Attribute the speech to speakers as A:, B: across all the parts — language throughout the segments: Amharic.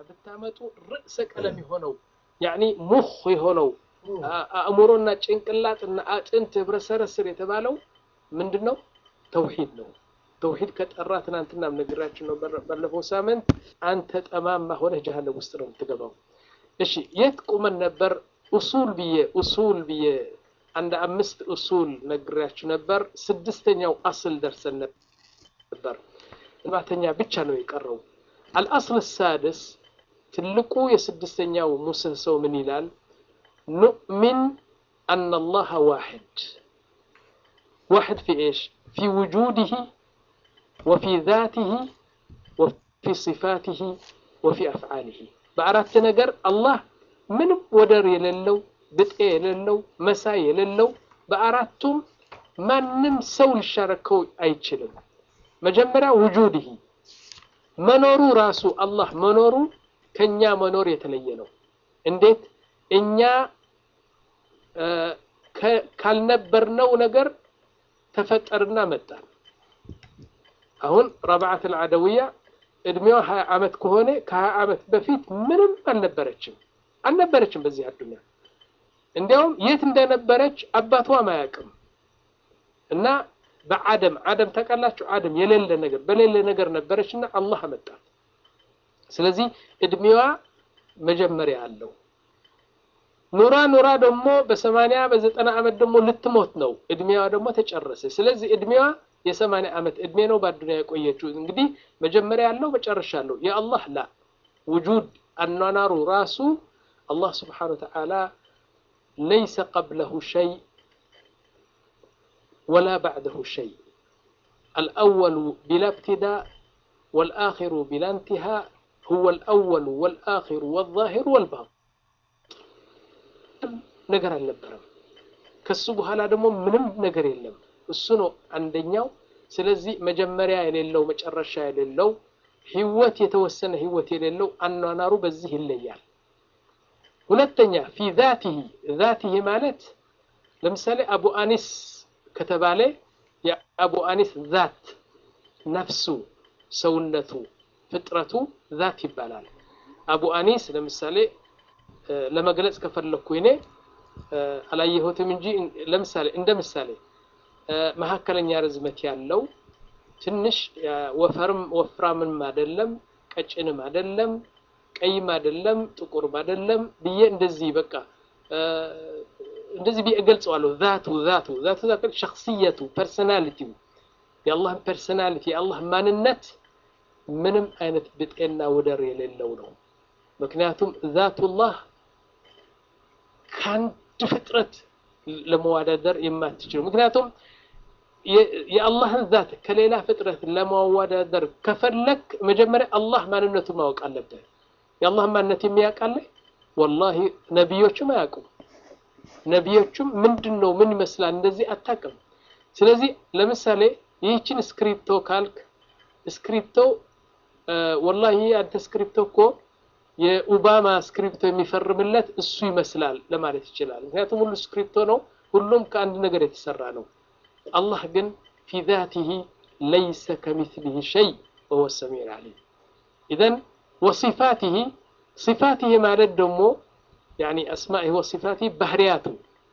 A: ብታመጡ ርዕሰ ቀለም የሆነው ያኒ ሙኽ የሆነው አእምሮና ጭንቅላትና አጥንት ህብረሰረስር የተባለው ምንድን ነው? ተውሂድ ነው። ተውሂድ ከጠራ ትናንትናም ነግራችን ነው ባለፈው ሳምንት፣ አንተ ጠማማ ሆነህ ጀሃነም ውስጥ ነው የምትገባው። እሺ የት ቁመን ነበር? ኡሱል ብዬ ኡሱል ብዬ አንድ አምስት ኡሱል ነግራችሁ ነበር። ስድስተኛው አስል ደርሰን ነበር። ሰባተኛ ብቻ ነው የቀረው። አልአስል ሳድስ ትልቁ የስድስተኛው ምሰሶ ምን ይላል? ኑእሚን አነ አላህ ዋሕድ ዋሕድ ፊ ኤሽ ፊ ውጁድህ ወፊ ዛትህ ወፊ ሲፋትህ ወፊ አፍዓልህ በአራት ነገር አላህ ምንም ወደር የሌለው ብጤ የሌለው መሳይ የሌለው በአራቱም ማንም ሰው ሊሻረከው አይችልም። መጀመሪያ ውጁድህ መኖሩ ራሱ አላህ መኖሩ ከኛ መኖር የተለየ ነው። እንዴት እኛ ካልነበርነው ነገር ተፈጠርና መጣን። አሁን ረብዓት አልዓደውያ እድሜዋ ሀያ ዓመት ከሆነ ከሀያ ዓመት በፊት ምንም አልነበረችም አልነበረችም በዚህ አዱኛ። እንዲያውም የት እንደነበረች አባቷም አያውቅም። እና በአደም አደም ታውቃላችሁ፣ አደም የሌለ ነገር በሌለ ነገር ነበረች እና አላህ አመጣት። ስለዚህ እድሜዋ መጀመሪያ አለው። ኑራ ኑራ ደግሞ በሰማንያ በዘጠና ዓመት ደግሞ ልትሞት ነው። እድሜዋ ደግሞ ተጨረሰ። ስለዚህ እድሜዋ የሰማንያ ዓመት እድሜ ነው በአዱንያ የቆየችው። እንግዲህ መጀመሪያ ያለው መጨረሻ አለው። የአላህ ላ ውጁድ አኗኗሩ ራሱ አላህ ስብሓነሁ ወተዓላ ለይሰ ቀብለሁ ሸይ ወላ ባዕደሁ ሸይ አልአወሉ ቢላ ብትዳእ ወልአኺሩ ቢላ እንቲሃእ ሁወ አልአወሉ ወልአኺሩ ወዛሂሩ ወልባጢን ነገር አልነበረም። ከሱ በኋላ ደግሞ ምንም ነገር የለም። እሱ ነው አንደኛው። ስለዚህ መጀመሪያ የሌለው መጨረሻ የሌለው ህይወት የተወሰነ ህይወት የሌለው አኗኗሩ በዚህ ይለያል። ሁለተኛ ፊ ዛቲሂ ዛቲሂ ማለት ለምሳሌ አቡ አኒስ ከተባለ የአቡ አኒስ ዛት ነፍሱ፣ ሰውነቱ፣ ፍጥረቱ ዛት ይባላል። አቡ አኒስ ለምሳሌ ለመግለጽ ከፈለኩ እኔ አላየሁትም እንጂ ለምሳሌ እንደ ምሳሌ መካከለኛ ርዝመት ያለው ትንሽ ወፈርም ወፍራምም አይደለም፣ ቀጭንም አይደለም፣ ቀይም አይደለም፣ ጥቁርም አይደለም ብዬ እንደዚህ በቃ እንደዚህ ብዬ እገልጸዋለሁ። ዛቱ ዛቱ ዛቱ ሸክስየቱ ፐርሰናሊቲው የአላህ ፐርሰናሊቲ የአላህ ማንነት ምንም አይነት ብጤና ወደር የሌለው ነው። ምክንያቱም ዛቱላህ ከአንድ ፍጥረት ለመዋዳደር የማትችለው ምክንያቱም የአላህን ዛት ከሌላ ፍጥረት ለማዋዳደር ከፈለክ መጀመሪያ አላህ ማንነቱን ማወቅ አለብህ። የአላህን ማንነት የሚያውቃለ ወላሂ ነቢዮቹም አያውቁም። ነቢዮቹም ምንድን ነው ምን ይመስላል እንደዚህ አታውቅም። ስለዚህ ለምሳሌ ይህችን ስክሪፕቶ ካልክ ስክሪፕቶ ወላሂ አንተ ስክሪፕቶ እኮ የኦባማ ስክሪፕቶ የሚፈርምለት እሱ ይመስላል ለማለት ይችላል። ምክንያቱም ሁሉ ስክሪፕቶ ነው፣ ሁሉም ከአንድ ነገር የተሰራ ነው። አላህ ግን ፊ ዛቲሂ ለይሰ ከሚስሊሂ ሸይ ወሁወ ሰሚዑል ዓሊም። ኢዘን ወሲፋቲሂ ሲፋቲሂ ማለት ደግሞ ያኒ አስማኢሂ ወሲፋቲሂ ባህርያቱ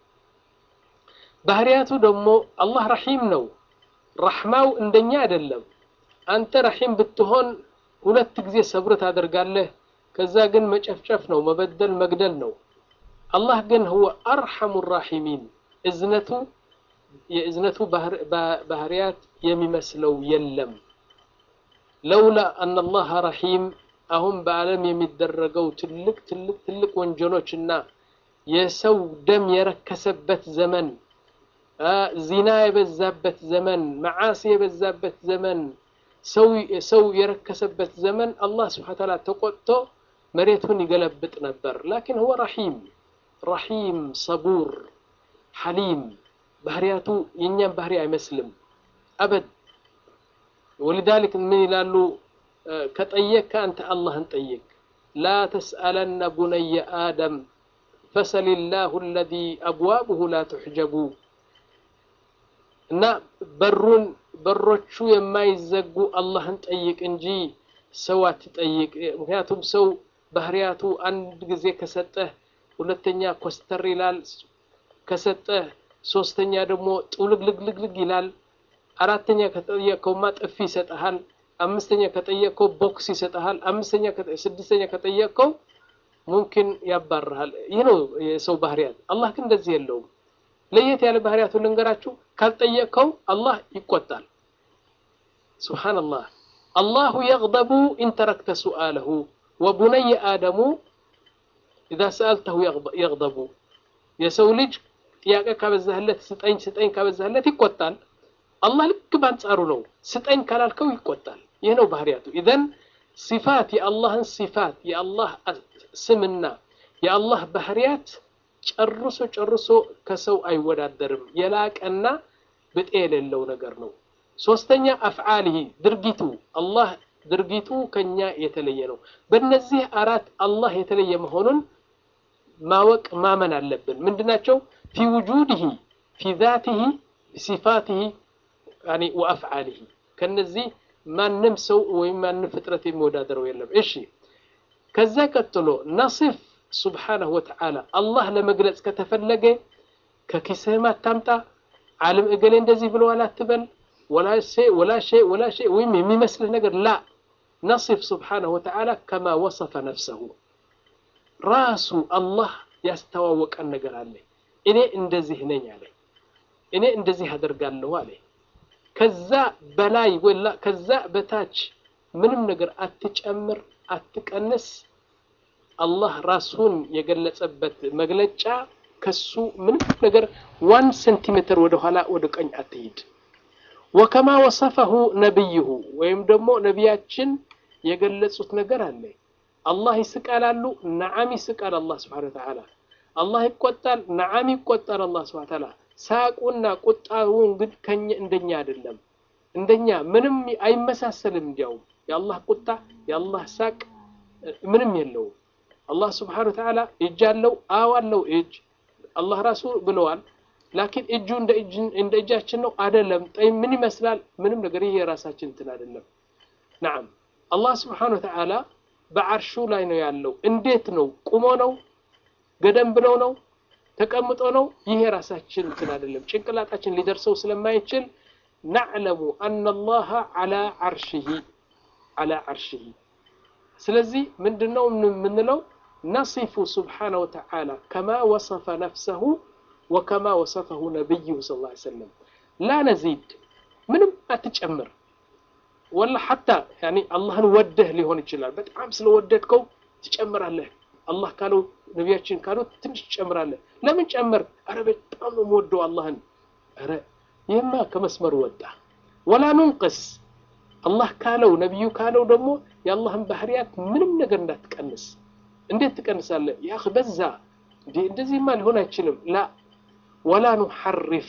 A: ባህርያቱ ደግሞ አላህ ረሒም ነው። ረሕማው እንደኛ አይደለም። አንተ ረሒም ብትሆን ሁለት ጊዜ ሰብር ታደርጋለህ። ከዛ ግን መጨፍጨፍ ነው፣ መበደል መግደል ነው። አላህ ግን ሁወ አርሐሙ ራሒሚን እዝነቱ የእዝነቱ ባህርያት የሚመስለው የለም። ለውላ አነ አላህ ረሒም አሁን በዓለም የሚደረገው ትልቅ ትልቅ ትልቅ ወንጀሎች እና የሰው ደም የረከሰበት ዘመን፣ ዚና የበዛበት ዘመን፣ መዓሲ የበዛበት ዘመን፣ ሰው የረከሰበት ዘመን አላህ ስብሐነ ወተዓላ ተቆጥቶ መሬቱን ይገለብጥ ነበር። ላኪን ሁወ ረሒም ረሒም ሰቡር ሐሊም ባህሪያቱ የእኛም ባህሪ አይመስልም አበድ። ወሊዛሊክ ምን ይላሉ? ከጠየቅከ አንተ አላህን ጠይቅ። ላ ተስአለነ ቡነየ አደም ፈሰሊላሁ አለዚ አብዋብሁ ላ ትሕጀቡ እና በሩን በሮቹ የማይዘጉ አላህን ጠይቅ እንጂ ሰው አትጠይቅ። ምክንያቱም ሰው ባህሪያቱ አንድ ጊዜ ከሰጠህ ሁለተኛ ኮስተር ይላል ከሰጠህ ሶስተኛ ደግሞ ጥውልግልግልግልግ ይላል አራተኛ ከጠየቀውማ ጥፊ ይሰጠሃል አምስተኛ ከጠየቀው ቦክስ ይሰጠሃል አምስተኛ ስድስተኛ ከጠየቀው ሙምኪን ያባርሃል ይህ ነው የሰው ባህሪያት አላህ ግን እንደዚህ የለውም ለየት ያለ ባህሪያቱን ልንገራችሁ ካልጠየቀው አላህ ይቆጣል ስብሓንላህ አላሁ የግደቡ ኢን ተረክተ ሱአለሁ ወቡነየ አደሙ ኢዛ ሰአልተሁ የግደቡ የሰው ልጅ ጥያቄ ካበዛህለት ስጠኝ ስጠኝ ካበዛህለት ይቆጣል አላህ ልክ በአንጻሩ ነው ስጠኝ ካላልከው ይቆጣል ይህ ነው ባህሪያቱ ኢዘን ሲፋት የአላህን ሲፋት የአላህ ስምና የአላህ ባህሪያት ጨርሶ ጨርሶ ከሰው አይወዳደርም የላቀና ብጤ የሌለው ነገር ነው ሶስተኛ አፍዓልህ ድርጊቱ አላህ ድርጊቱ ከኛ የተለየ ነው በእነዚህ አራት አላህ የተለየ መሆኑን ማወቅ ማመን አለብን ምንድናቸው ፊ ውጁድህ ፊ ዛትህ ሲፋትህ ወአፍዓልህ ከነዚህ ማንም ሰው ወይም ማንም ፍጥረት የሚወዳደረው የለም እሺ ከዛ ቀጥሎ ነስፍ ስብሓነሁ ወተዓላ አላህ ለመግለጽ ከተፈለገ ከኪስህም አታምጣ ዓለም እገሌ እንደዚህ ብለዋል አትበል ወላ ሸይ ወላ ሸይ ወይም የሚመስልህ ነገር ላ ነስፍ ስብሓነሁ ወተዓላ ከማ ወሰፈ ነፍሰሁ ራሱ አላህ ያስተዋወቀን ነገር አለ እኔ እንደዚህ ነኝ አለ እኔ እንደዚህ አደርጋለሁ አለ ከዛ በላይ ወላ ከዛ በታች ምንም ነገር አትጨምር አትቀንስ አላህ ራሱን የገለጸበት መግለጫ ከሱ ምንም ነገር ዋን ሴንቲሜትር ወደ ኋላ ወደ ቀኝ አትሂድ ወከማ ወሰፈሁ ነቢይሁ ወይም ደግሞ ነቢያችን የገለጹት ነገር አለ አላህ ይስቃል አሉ ነዓም ይስቃል አላህ ስብሓን ወተዓላ አላህ ይቆጣል ነዓም ይቆጣል አላህ ስብሓን ወተዓላ ሳቁና ቁጣውን ግን ከኛ እንደኛ አይደለም እንደኛ ምንም አይመሳሰልም እንዲያውም የአላህ ቁጣ የአላህ ሳቅ ምንም የለውም አላህ ስብሓን ወተዓላ እጅ አለው አዎ አለው እጅ አላህ ራሱ ብለዋል ላኪን እጁ እንደ እጃችን ነው አይደለም ጠይ ምን ይመስላል ምንም ነገር ይሄ የራሳችን እንትን አይደለም ናም አላህ ስብሓን ወተዓላ በዓርሹ ላይ ነው ያለው እንዴት ነው ቁሞ ነው ገደም ብለው ነው ተቀምጦ ነው ይሄ የራሳችን እንትን አይደለም ጭንቅላታችን ሊደርሰው ስለማይችል ናዕለሙ አና አላህ ዓላ ዓርሽሂ ዓላ ዓርሽሂ ስለዚህ ምንድነው የምንለው ነሲፉ ስብሓነ ወተዓላ ከማ ወሰፈ ነፍሰሁ ወከማ ወሰፈሁ ነቢይሁ ስ ላ ሰለም ላ ነዚድ ምንም አትጨምር ወላ ሐታ አላህን ወደህ ሊሆን ይችላል በጣም ስለወደድከው ትጨምራለህ አላህ ካለው ነቢያችን ካለው ትንሽ ትጨምራለህ ለምን ጨመር አረ በጣም ነው የምወደው አላህን አረ ይህማ ከመስመሩ ወጣ ወላ ኑንቅስ አላህ ካለው ነቢዩ ካለው ደግሞ የአላህን ባህርያት ምንም ነገር እንዳትቀንስ እንዴት ትቀንሳለህ ያ በዛ እንደዚህማ ሊሆን አይችልም ላ ወላ ኑሐርፍ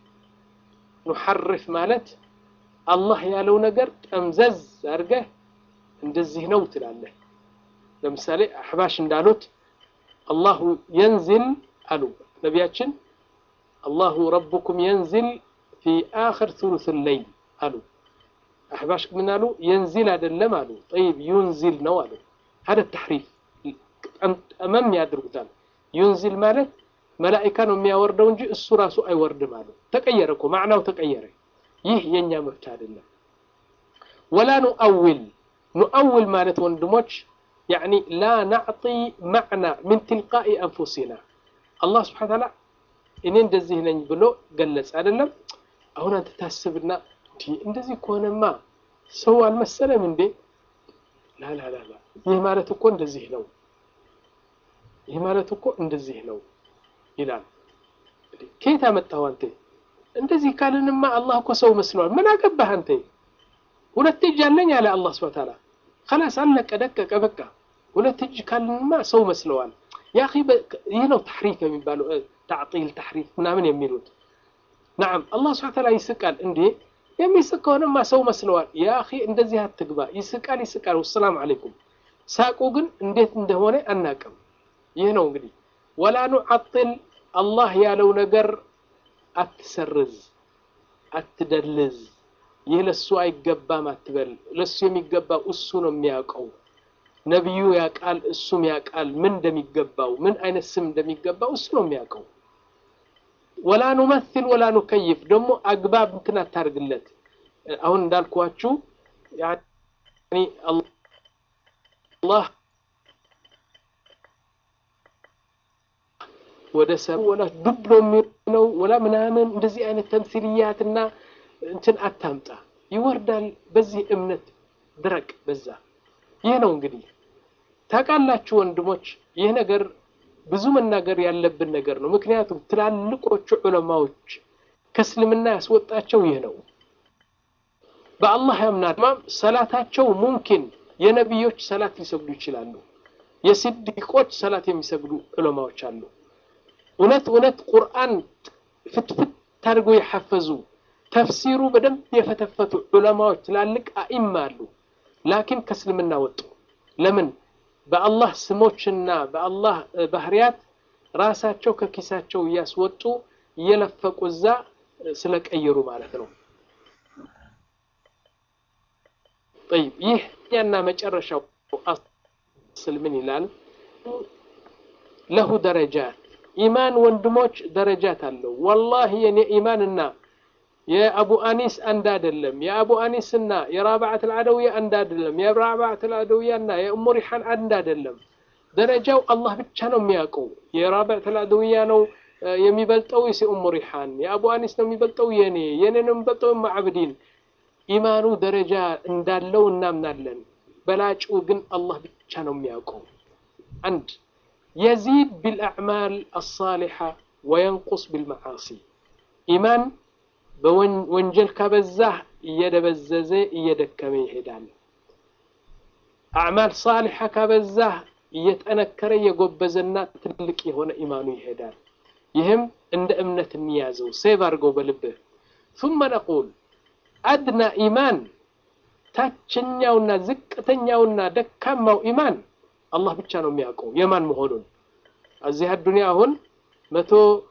A: ኑሐርፍ ማለት አላህ ያለው ነገር ጠምዘዝ አድርገህ እንደዚህ ነው ትላለህ ለምሳሌ አሕባሽ እንዳሉት አላሁ የንዝል አሉ ነቢያችን አላሁ ረቡኩም የንዝል ፊ አኽር ثሉث ለይል አሉ አሕባሽ ምን አሉ የንዚል አይደለም አሉ ጠይብ ዩንዚል ነው አሉ ሀደ ተሕሪፍ ጠመም ያድርጉታል ዩንዚል ማለት መላኢካ ነው የሚያወርደው እንጂ እሱ ራሱ አይወርድም አሉ ተቀየረ እኮ ማዕናው ተቀየረ ይህ የእኛ መብት አይደለም ወላ ኑአውል ኑአውል ማለት ወንድሞች يعني لا نعطي معنى من تلقاء أنفسنا الله سبحانه وتعالى እኔ እንደዚህ ነኝ ብሎ ገለጽ አይደለም አሁን አንተ ታስብና እንደዚህ ከሆነማ ሰው አልመሰለም እንዴ ላላላላ ይህ ማለት እኮ እንደዚህ ነው ይህ ማለት እኮ እንደዚህ ነው ይላል ከየት አመጣው አንተ እንደዚህ ካልንማ አላህ እኮ ሰው መስለዋል ምን አገባህ አንተ ሁለት እጅ አለኝ አለ አላህ ስብሐ ተዓላ خلاص አለቀ ደቀቀ በቃ ሁለት እጅ ካልንማ ሰው መስለዋል ያ ይህ ነው ተሕሪፍ የሚባለው ታዕጢል ተሕሪፍ ምናምን የሚሉት ናም አላህ ስብሐ ተዓላ ይስቃል እንዴ የሚስቅ ከሆነማ ሰው መስለዋል ያ እንደዚህ አትግባ ይስቃል ይስቃል ወሰላም አለይኩም ሳቁ ግን እንዴት እንደሆነ አናቅም ይህ ነው እንግዲህ ወላ ኑዓጥል አላህ ያለው ነገር አትሰርዝ አትደልዝ ይህ ለሱ አይገባም አትበል ለሱ የሚገባው እሱ ነው የሚያውቀው ነቢዩ ያውቃል፣ እሱም ያውቃል ምን እንደሚገባው ምን አይነት ስም እንደሚገባው እሱ ነው የሚያውቀው። ወላ ኑመሲል ወላ ኑከይፍ ደግሞ አግባብ እንትን አታርግለት። አሁን እንዳልኳችሁ ያኒ አላህ ወደ ሰብ ወላ ዱብ ነው የሚሆነው ወላ ምናምን እንደዚህ አይነት ተምሲልያትና እንትን አታምጣ። ይወርዳል። በዚህ እምነት ድረቅ በዛ። ይህ ነው እንግዲህ ታውቃላችሁ ወንድሞች፣ ይህ ነገር ብዙ መናገር ያለብን ነገር ነው። ምክንያቱም ትላልቆቹ ዑለማዎች ከእስልምና ያስወጣቸው ይህ ነው። በአላህ ያምናል። ሰላታቸው ሙምኪን የነቢዮች ሰላት ሊሰግዱ ይችላሉ። የስዲቆች ሰላት የሚሰግዱ ዑለማዎች አሉ። እውነት እውነት ቁርአን ፍትፍት አድርገው የሐፈዙ ተፍሲሩ በደንብ የፈተፈቱ ዑለማዎች ትላልቅ አኢማ አሉ። ላኪን ከእስልምና ወጡ። ለምን? በአላህ ስሞችና በአላህ ባህሪያት ራሳቸው ከኪሳቸው እያስወጡ እየለፈቁ እዛ ስለቀየሩ ማለት ነው። ጠይብ ይህ ያና መጨረሻው አስል ምን ይላል? ለሁ ደረጃት ኢማን ወንድሞች ደረጃት አለው። ወላሂ የኔ ኢማንና የአቡ አኒስ አንድ አይደለም። የአቡ አኒስና የራብዓት አልዓደውያ አንድ አይደለም። የራብዓት አልዓደውያና የኡሙ ሪሓን አንድ አይደለም። ደረጃው አላህ ብቻ ነው የሚያውቀው። የራብዓት አልዓደውያ ነው የሚበልጠው ወይስ የኡሙ ሪሓን? የአቡ አኒስ ነው የሚበልጠው የኔ የኔ ነው የሚበልጠው ማዕብዲን? ኢማኑ ደረጃ እንዳለው እናምናለን። በላጩ ግን አላህ ብቻ ነው የሚያውቀው። አንድ የዚድ ቢልአዕማል አሳሊሓ ወየንቁስ ቢልመዓሲ ኢማን በወንጀል ከበዛህ እየደበዘዘ እየደከመ ይሄዳል። አዕማል ሳሊሓ ከበዛህ እየጠነከረ እየጎበዘና ትልቅ የሆነ ኢማኑ ይሄዳል። ይህም እንደ እምነት እንያዘው፣ ሴቭ አድርገው በልብህ። ثم نقول አድና ኢማን ታችኛውና ዝቅተኛውና ደካማው ኢማን አላህ ብቻ ነው የሚያውቀው የማን መሆኑን። እዚህ አዱንያ አሁን መቶ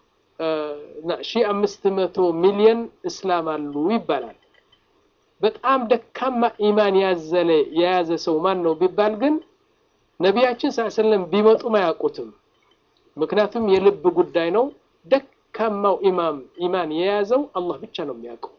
A: ሺህ አምስት መቶ ሚሊዮን እስላም አሉ ይባላል። በጣም ደካማ ኢማን ያዘለ የያዘ ሰው ማን ነው ቢባል ግን ነቢያችን ስ ሰለም ቢመጡም አያውቁትም። ምክንያቱም የልብ ጉዳይ ነው። ደካማው ኢማም ኢማን የያዘው አላህ ብቻ ነው የሚያውቀው።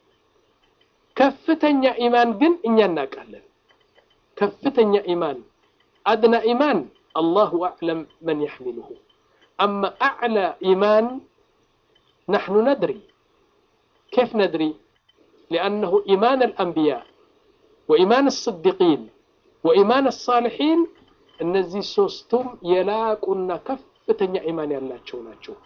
A: ከፍተኛ ኢማን ግን እኛ እናውቃለን። ከፍተኛ ኢማን አድና ኢማን አላሁ አዕለም መን የሕሚልሁ አማ አዕላ ኢማን نحن ندري كيف ندري لأنه إيمان الأنبياء وإيمان الصديقين وإيمان الصالحين እነዚህ ሶስቱም የላቁና ከፍተኛ ኢማን ያላቸው ናቸው።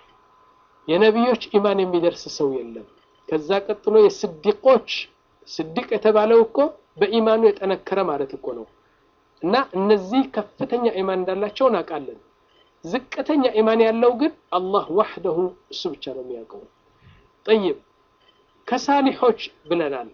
A: የነቢዮች ኢማን የሚደርስ ሰው የለም። ከዛ ቀጥሎ የስዲቆች ስዲቅ የተባለው እኮ በኢማኑ የጠነከረ ማለት እኮ ነው። እና እነዚህ ከፍተኛ ኢማን እንዳላቸው እናውቃለን። ዝቅተኛ ኢማን ያለው ግን አላህ ዋህደሁ እሱ ብቻ ነው የሚያውቀው። ጠይብ ከሳሊሖች ብለናል።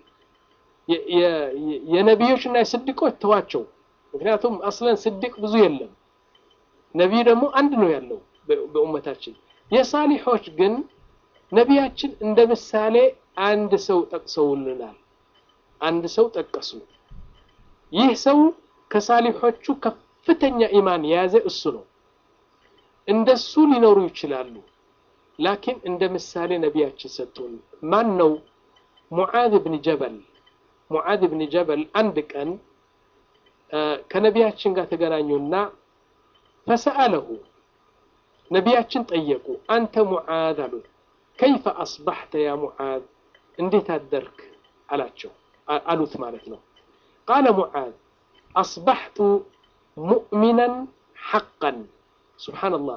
A: የነቢዮች እና የስዲቆች ተዋቸው። ምክንያቱም አስለን ስዲቅ ብዙ የለም። ነቢይ ደግሞ አንድ ነው ያለው በኡመታችን። የሳሊሖች ግን ነቢያችን እንደ ምሳሌ አንድ ሰው ጠቅሰውልናል። አንድ ሰው ጠቀሱ። ይህ ሰው ከሳሊሖቹ ከፍተኛ ኢማን የያዘ እሱ ነው። እንደሱ ሊኖሩ ይችላሉ። ላኪን እንደ ምሳሌ ነቢያችን ሰጡን። ማን ነው? ሙዓዝ ብን ጀበል። ሙዓዝ ብን ጀበል አንድ ቀን ከነቢያችን ጋር ተገናኙና ፈሰአለሁ ነቢያችን ጠየቁ። አንተ ሙዓዝ አሉት። ከይፈ አስባሕተ ያ ሙዓዝ፣ እንዴት አደርክ አላቸው አሉት ማለት ነው። ቃለ ሙዓዝ አስባሕቱ ሙእሚናን ሐቀን ሱብሓነላህ።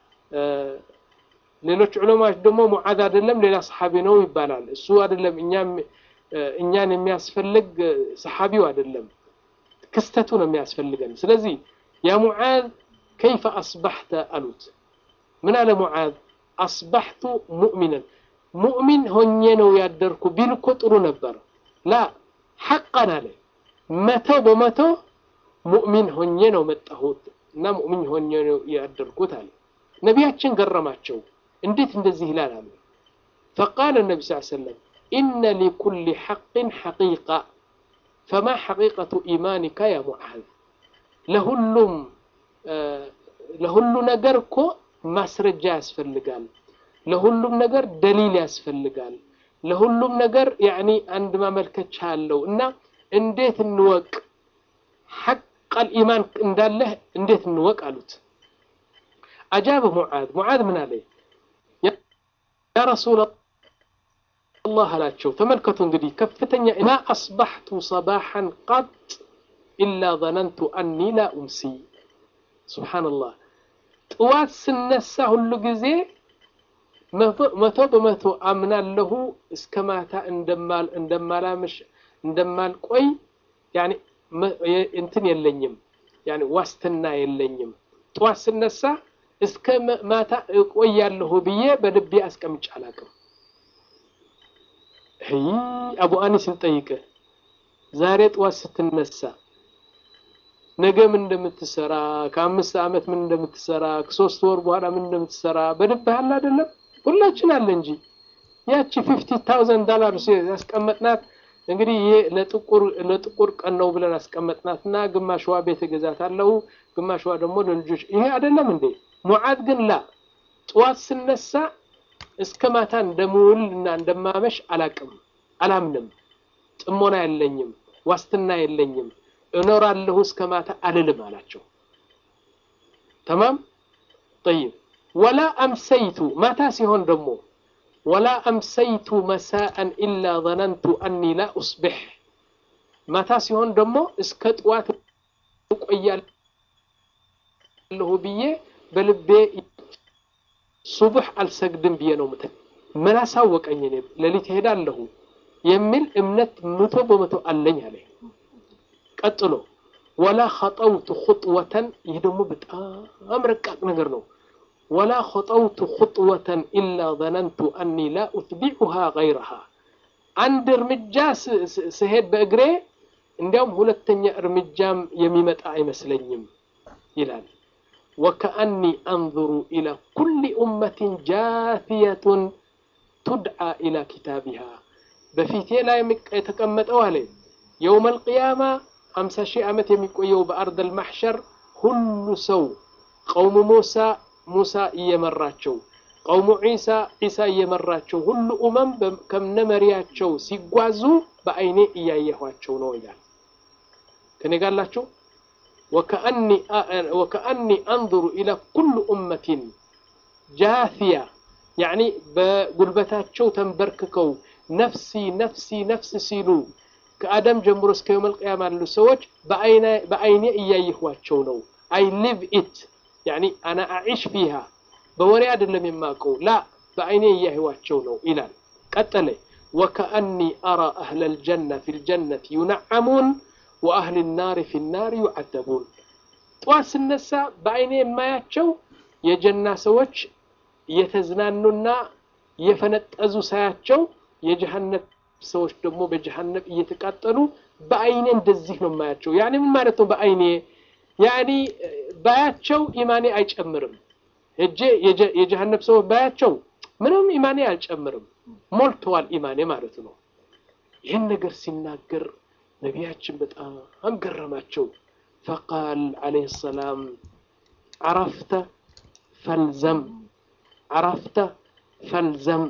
A: ሌሎች ዑለማዎች ደግሞ ሙዓዝ አይደለም ሌላ ሰሓቢ ነው ይባላል። እሱ አይደለም እኛን የሚያስፈልግ ሰሓቢው አይደለም ክስተቱ ነው የሚያስፈልገን። ስለዚህ ያ ሙዓዝ ከይፈ አስባሕተ አሉት። ምን አለ ሙዓዝ? አስባሕቱ ሙእሚናን ሙእሚን ሆኜ ነው ያደርኩ ቢል እኮ ጥሩ ነበር። ላ ሐቃን አለ መቶ በመቶ ሙእሚን ሆኜ ነው መጣሁት እና ሙእሚን ሆኜ ነው ያደርኩት አለ። ነቢያችን ገረማቸው። እንዴት እንደዚህ ይላል አሉ። ፈቃለ ነቢ ስ ሰለም ኢነ ሊኩሊ ሐቅን ሐቂቃ ፈማ ሐቂቀቱ ኢማኒካ ያ ሙዓዝ ለሁሉም ለሁሉ ነገር እኮ ማስረጃ ያስፈልጋል። ለሁሉም ነገር ደሊል ያስፈልጋል። ለሁሉም ነገር ያኒ አንድ ማመልከቻ አለው እና እንዴት እንወቅ ሐቀል ኢማን እንዳለህ እንዴት እንወቅ አሉት። አጃበ ሙዓዝ ሙዓዝ ምን አለ? ያ ረሱላ አላህ አላቸው። ተመልከቱ እንግዲህ ከፍተኛ ማ አስባሕቱ ሰባሐን ቀጥ ኢላ ظነንቱ አኒ ላ ኡምሲ ሱብሓነላህ ጥዋት ስነሳ ሁሉ ጊዜ መቶ በመቶ አምናለሁ እስከ ማታ እንደማላምሽ እንደማልቆይ ያኒ እንትን የለኝም ያኒ ዋስትና የለኝም። ጥዋት ስነሳ እስከ ማታ እቆያለሁ ብዬ በልቤ አስቀምጬ አላውቅም። አቡ አኒስን ጠይቅህ ዛሬ ጥዋት ስትነሳ ነገ ምን እንደምትሰራ ከአምስት ዓመት ምን እንደምትሰራ ከሶስት ወር በኋላ ምን እንደምትሰራ በልብህ አለ አይደለም? ሁላችን አለ እንጂ ያቺ ፊፍቲ ታውዘንድ ዶላር ያስቀመጥናት እንግዲህ ይሄ ለጥቁር ለጥቁር ቀን ነው ብለን አስቀመጥናት እና ግማሽዋ ቤት እገዛታለሁ ግማሽዋ ደግሞ ለልጆች ይሄ አይደለም እንዴ? ሙዓዝ ግን ላ ጥዋት ስነሳ እስከ ማታ እንደምውል እና እንደማመሽ አላቅም፣ አላምንም፣ ጥሞና የለኝም፣ ዋስትና የለኝም እኖራለሁ እስከ ማታ አልልም አላቸው። ተማም ጠይብ ወላ አምሰይቱ ማታ ሲሆን ደግሞ ወላ አምሰይቱ መሳአን ኢላ ظነንቱ አኒ ላ ኡስቢሕ ማታ ሲሆን ደግሞ እስከ ጥዋት እቆያለሁ ብዬ በልቤ ሱቡሕ አልሰግድም ብዬ ነው ምት ምን አሳወቀኝ እኔ ሌሊት እሄዳለሁ የሚል እምነት መቶ በመቶ አለኝ አለ። ቀጥሎ ወላ ኸጠውቱ ኹጥወተን ይህ ደግሞ በጣም ረቃቅ ነገር ነው። ወላ ኸጠውቱ ኹጥወተን ኢላ ظነንቱ አኒ ላ ኡትቢዑሃ ገይረሃ አንድ እርምጃ ስሄድ በእግሬ እንዲያውም ሁለተኛ እርምጃም የሚመጣ አይመስለኝም ይላል። ወከአኒ አንظሩ ኢላ ኩሊ ኡመትን ጃትየቱን ቱድዓ ኢላ ኪታቢሃ በፊቴ ላይ የተቀመጠው አለ የውም አልቅያማ ሀምሳ ሺህ ዓመት የሚቆየው በአርደል ማሕሸር ሁሉ ሰው ቀውሙ ሙሳ ሙሳ እየመራቸው ቀውሙ ዒሳ ዒሳ እየመራቸው ሁሉ ኡመም ከነ መሪያቸው ሲጓዙ በአይኔ እያየኋቸው ነው ይላል። ከኔ ጋላቸው ወከአኒ አንظሩ ኢላ ኩሉ ኡመቲን ጃትያ ያዕኒ በጉልበታቸው ተንበርክከው ነፍሲ ነፍሲ ነፍስ ሲሉ ከአደም ጀምሮ እስከ የውመል ቅያማ ያሉ ሰዎች በአይኔ እያየኋቸው ነው። አይ ሊቭ ኢት ያኒ አና አዒሽ ፊሃ በወሬ አይደለም የማውቀው ላ በአይኔ እያየኋቸው ነው ይላል። ቀጠለ ወከአኒ አራ አህለ ልጀና ፊ ልጀነት ዩነዓሙን ወአህል ናር ፊ ናር ዩዓደቡን። ጠዋት ስነሳ በአይኔ የማያቸው የጀና ሰዎች እየተዝናኑና እየፈነጠዙ ሳያቸው የጀሃነም ሰዎች ደግሞ በጀሃነም እየተቃጠሉ በአይኔ እንደዚህ ነው የማያቸው። ያኔ ምን ማለት ነው? በአይኔ ያኔ ባያቸው ኢማኔ አይጨምርም። እጄ የጀሃነም ሰዎች ባያቸው ምንም ኢማኔ አልጨምርም፣ ሞልተዋል ኢማኔ ማለት ነው። ይህን ነገር ሲናገር ነቢያችን በጣም ገረማቸው። ፈቃል ዓለይሂ ሰላም ዓረፍተ ፈልዘም ዓረፍተ ፈልዘም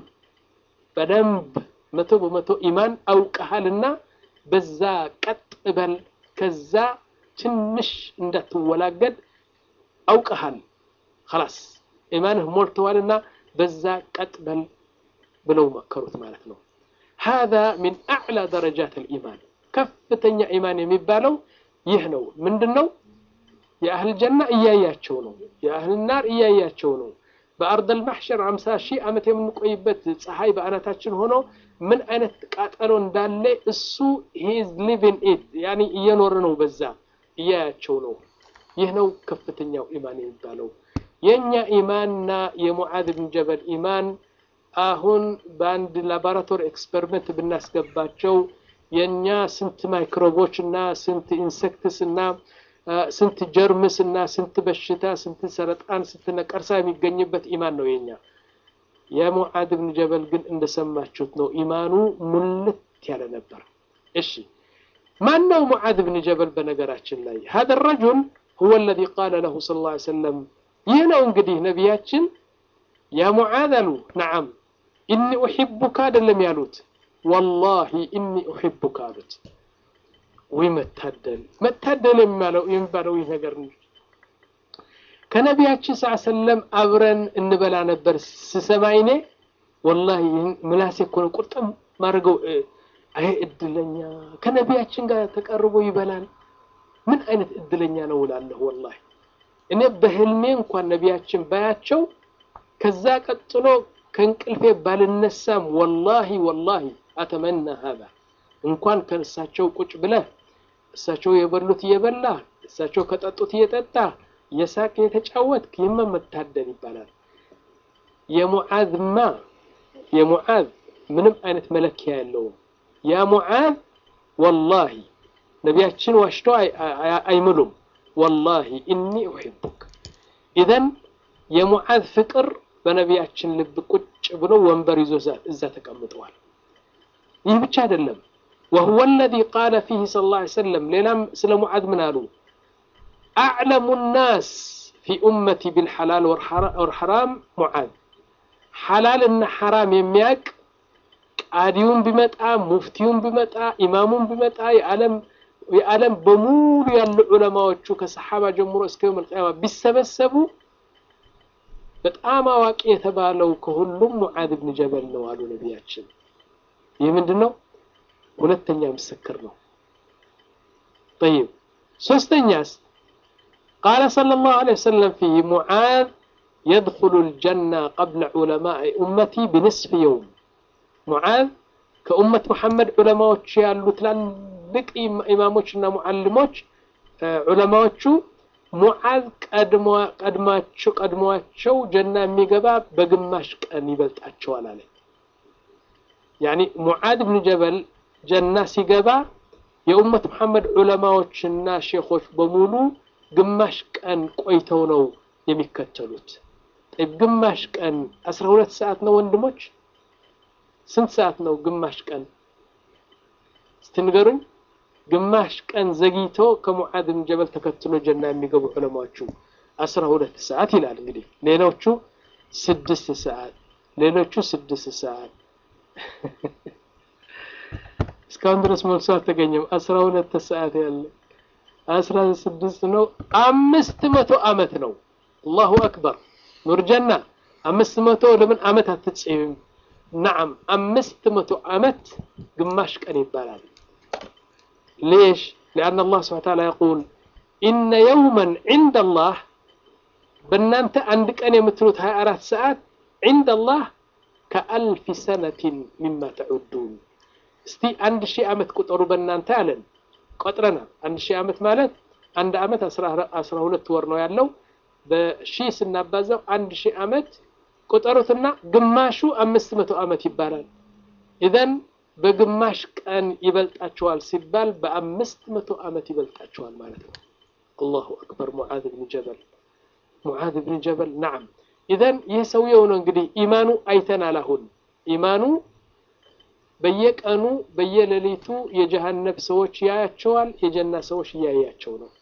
A: በደንብ መቶ በመቶ ኢማን አውቀሃልና በዛ ቀጥ በል፣ ከዛ ትንሽ እንዳትወላገድ አውቀሃል። ኸላስ ኢማንህ ሞልተዋልና በዛ ቀጥ በል ብለው መከሩት ማለት ነው። ሃዛ ሚን አዕላ ደረጃት አልኢማን ከፍተኛ ኢማን የሚባለው ይህ ነው። ምንድን ነው? የአህል ጀና እያያቸው ነው። የአህል ናር እያያቸው ነው። በአርደል ማሕሸር ሀምሳ ሺህ ዓመት የምንቆይበት ፀሐይ በአናታችን ሆኖ ምን አይነት ቃጠሎ እንዳለ እሱ ሂዝ ሊቪን ኢት ያኒ እየኖረ ነው። በዛ እያያቸው ነው። ይህ ነው ከፍተኛው ኢማን የሚባለው። የእኛ ኢማንና የሙዓዝ ብን ጀበል ኢማን አሁን በአንድ ላቦራቶሪ ኤክስፐሪመንት ብናስገባቸው የእኛ ስንት ማይክሮቦች እና ስንት ኢንሴክትስ እና ስንት ጀርምስ እና ስንት በሽታ ስንት ሰረጣን ስንት ነቀርሳ የሚገኝበት ኢማን ነው የኛ። የሙዓዝ ብን ጀበል ግን እንደሰማችሁት ነው፣ ኢማኑ ሙልት ያለ ነበር። እሺ ማን ነው ሙዓዝ ብን ጀበል? በነገራችን ላይ ሀደ ረጁል هو الذي قال له صلى الله عليه وسلم ينو انقديه نبياتشن يا معاذ له نعم إني أحبك هذا لم يالوت والله إني أحبك قالت ويمتهدل متهدل يمالو يمبالو ينقرني ከነቢያችን ስ ሰለም አብረን እንበላ ነበር ስሰማይኔ ወላሂ ምላሴ እኮ ነው ቁርጥም ማድረገው አይ እድለኛ ከነቢያችን ጋር ተቀርቦ ይበላል ምን አይነት እድለኛ ነው እላለሁ ወላሂ እኔ በህልሜ እንኳን ነቢያችን ባያቸው ከዛ ቀጥሎ ከእንቅልፌ ባልነሳም ወላሂ ወላሂ አተመና ሀዛ እንኳን ከእሳቸው ቁጭ ብለህ እሳቸው የበሉት እየበላ እሳቸው ከጠጡት እየጠጣ የሳቅ የተጫወትክ ይህማ መታደል ይባላል የሙዓዝማ የሙዓዝ ምንም አይነት መለኪያ የለውም ያ ሙዓዝ ወላሂ ነቢያችን ዋሽተው አይምሉም ወላሂ እኒ ኡሒቡክ ኢዘን የሙዓዝ ፍቅር በነቢያችን ልብ ቁጭ ብሎ ወንበር ይዞ እዛ ተቀምጠዋል ይህ ብቻ አይደለም وهو الذي قال فيه صلى الله عليه وسلم ليلام سلم معاذ من قالوا أعلم الناس في أمتي بالحلال والحرام معاذ حلال إن حرام يمياك قاديون بمتى مفتيون بمتى إمامون بمتى يعلم የዓለም በሙሉ ያሉ ዑለማዎቹ ከሰሓባ ጀምሮ እስከ የውም ልቅያማ ቢሰበሰቡ በጣም አዋቂ የተባለው ከሁሉም ሙዓዝ ብን ጀበል ነው አሉ ነቢያችን ይህ ምንድን ነው ሁለተኛ ምስክር ነው طيب ሶስተኛስ قال صلى الله عليه وسلم فيه معاذ يدخل الجنة قبل علماء أمتي بنصف يوم معاذ كأمة محمد علماء ያሉ ትላልቅ ኢማሞችና ሙዓልሞች ዑለማዎቹ ሙዓዝ ቀድማቸው ቀድሟቸው ጀና የሚገባ በግማሽ ቀን ይበልጣቸዋል አለ ያኒ ሙዓዝ ብን ጀበል ጀና ሲገባ የኡመት መሐመድ ዑለማዎችና ሼኾች በሙሉ ግማሽ ቀን ቆይተው ነው የሚከተሉት ግማሽ ቀን አስራ ሁለት ሰዓት ነው ወንድሞች ስንት ሰዓት ነው ግማሽ ቀን እስቲ ንገሩኝ ግማሽ ቀን ዘግይቶ ከሙዓዝ ብን ጀበል ተከትሎ ጀና የሚገቡ ዑለማዎቹ አስራ ሁለት ሰዓት ይላል እንግዲህ ሌሎቹ ስድስት ሰዓት ሌሎቹ ስድስት ሰዓት እስካሁን ድረስ መልሶ አልተገኘም አስራ ሁለት ሰዓት ያለ አስራ ስድስት ነው አምስት መቶ አመት ነው አላሁ አክበር ኑር ጀና አምስት መቶ ለምን አመት አትጽይም نعم أمست متو أمت قماش كان يبالال ليش لأن الله سبحانه وتعالى يقول إن يوما عند الله بنانت عندك أن يمتلوت هاي أرات ساعات عند الله كألف سنة مما تعدون استي عند شيء أمت كترو بنانت ألن قطرنا عند شيء أمت مالت عند أمت أسرة هولت ورنو يالو بشي سنبازو عند شيء أمت ቁጠሩትና ግማሹ አምስት መቶ ዓመት ይባላል ኢዘን በግማሽ ቀን ይበልጣቸዋል ሲባል በአምስት መቶ ዓመት ይበልጣቸዋል ማለት ነው አላሁ አክበር ሙዓዝ ብን ጀበል ሙዓዝ ብን ጀበል ናም ኢዘን ይህ ሰውየው ነው እንግዲህ ኢማኑ አይተናል አሁን ኢማኑ በየቀኑ በየሌሊቱ የጀሃነብ ሰዎች ያያቸዋል የጀና ሰዎች እያያቸው ነው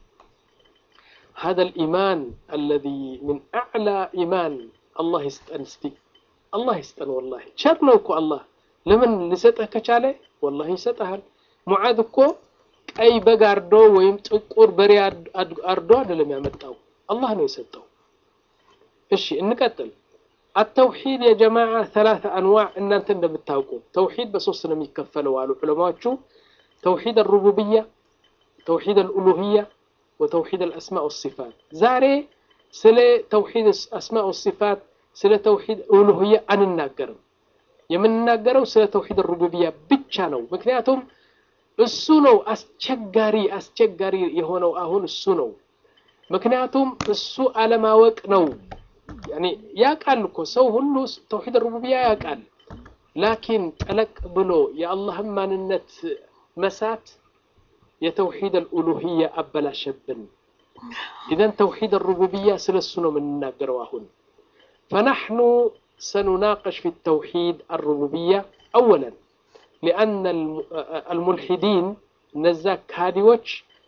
A: هذا الإيمان الذي من أعلى إيمان الله يستن استي الله يستن والله شر ነው እኮ አላህ ለምን ሊሰጥህ ከቻለ والله ይሰጥሃል ሙዓዝ እኮ ቀይ በግ አርዶ ወይም ጥቁር በሬ አርዶ አይደለም ያመጣው አላህ ነው የሰጠው እሺ እንቀጥል التوحيد يا جماعة ثلاثة أنواع إن أنت بتاوقوا توحيد بصوص لم يكفلوا على علماء توحيد الربوبية توحيد الألوهية وتوحيد الأسماء والصفات زاري ስለ ተውሂድ አስማ ወሲፋት ስለ ተውሂድ ኡሉህያ አንናገርም የምንናገረው ስለ ተውሂድ ሩቡብያ ብቻ ነው ምክንያቱም እሱ ነው አስቸጋሪ አስቸጋሪ የሆነው አሁን እሱ ነው ምክንያቱም እሱ አለማወቅ ነው ያኔ ያውቃል እኮ ሰው ሁሉ ተውሂድ ሩቡብያ ያውቃል ላኪን ጠለቅ ብሎ የአላህን ማንነት መሳት የተውሂድ አልኡሉህያ አበላሸብን إذا توحيد الربوبية سلسنا من الناقر واهن فنحن سنناقش في التوحيد الربوبية أولا لأن الملحدين نزاك هاديوش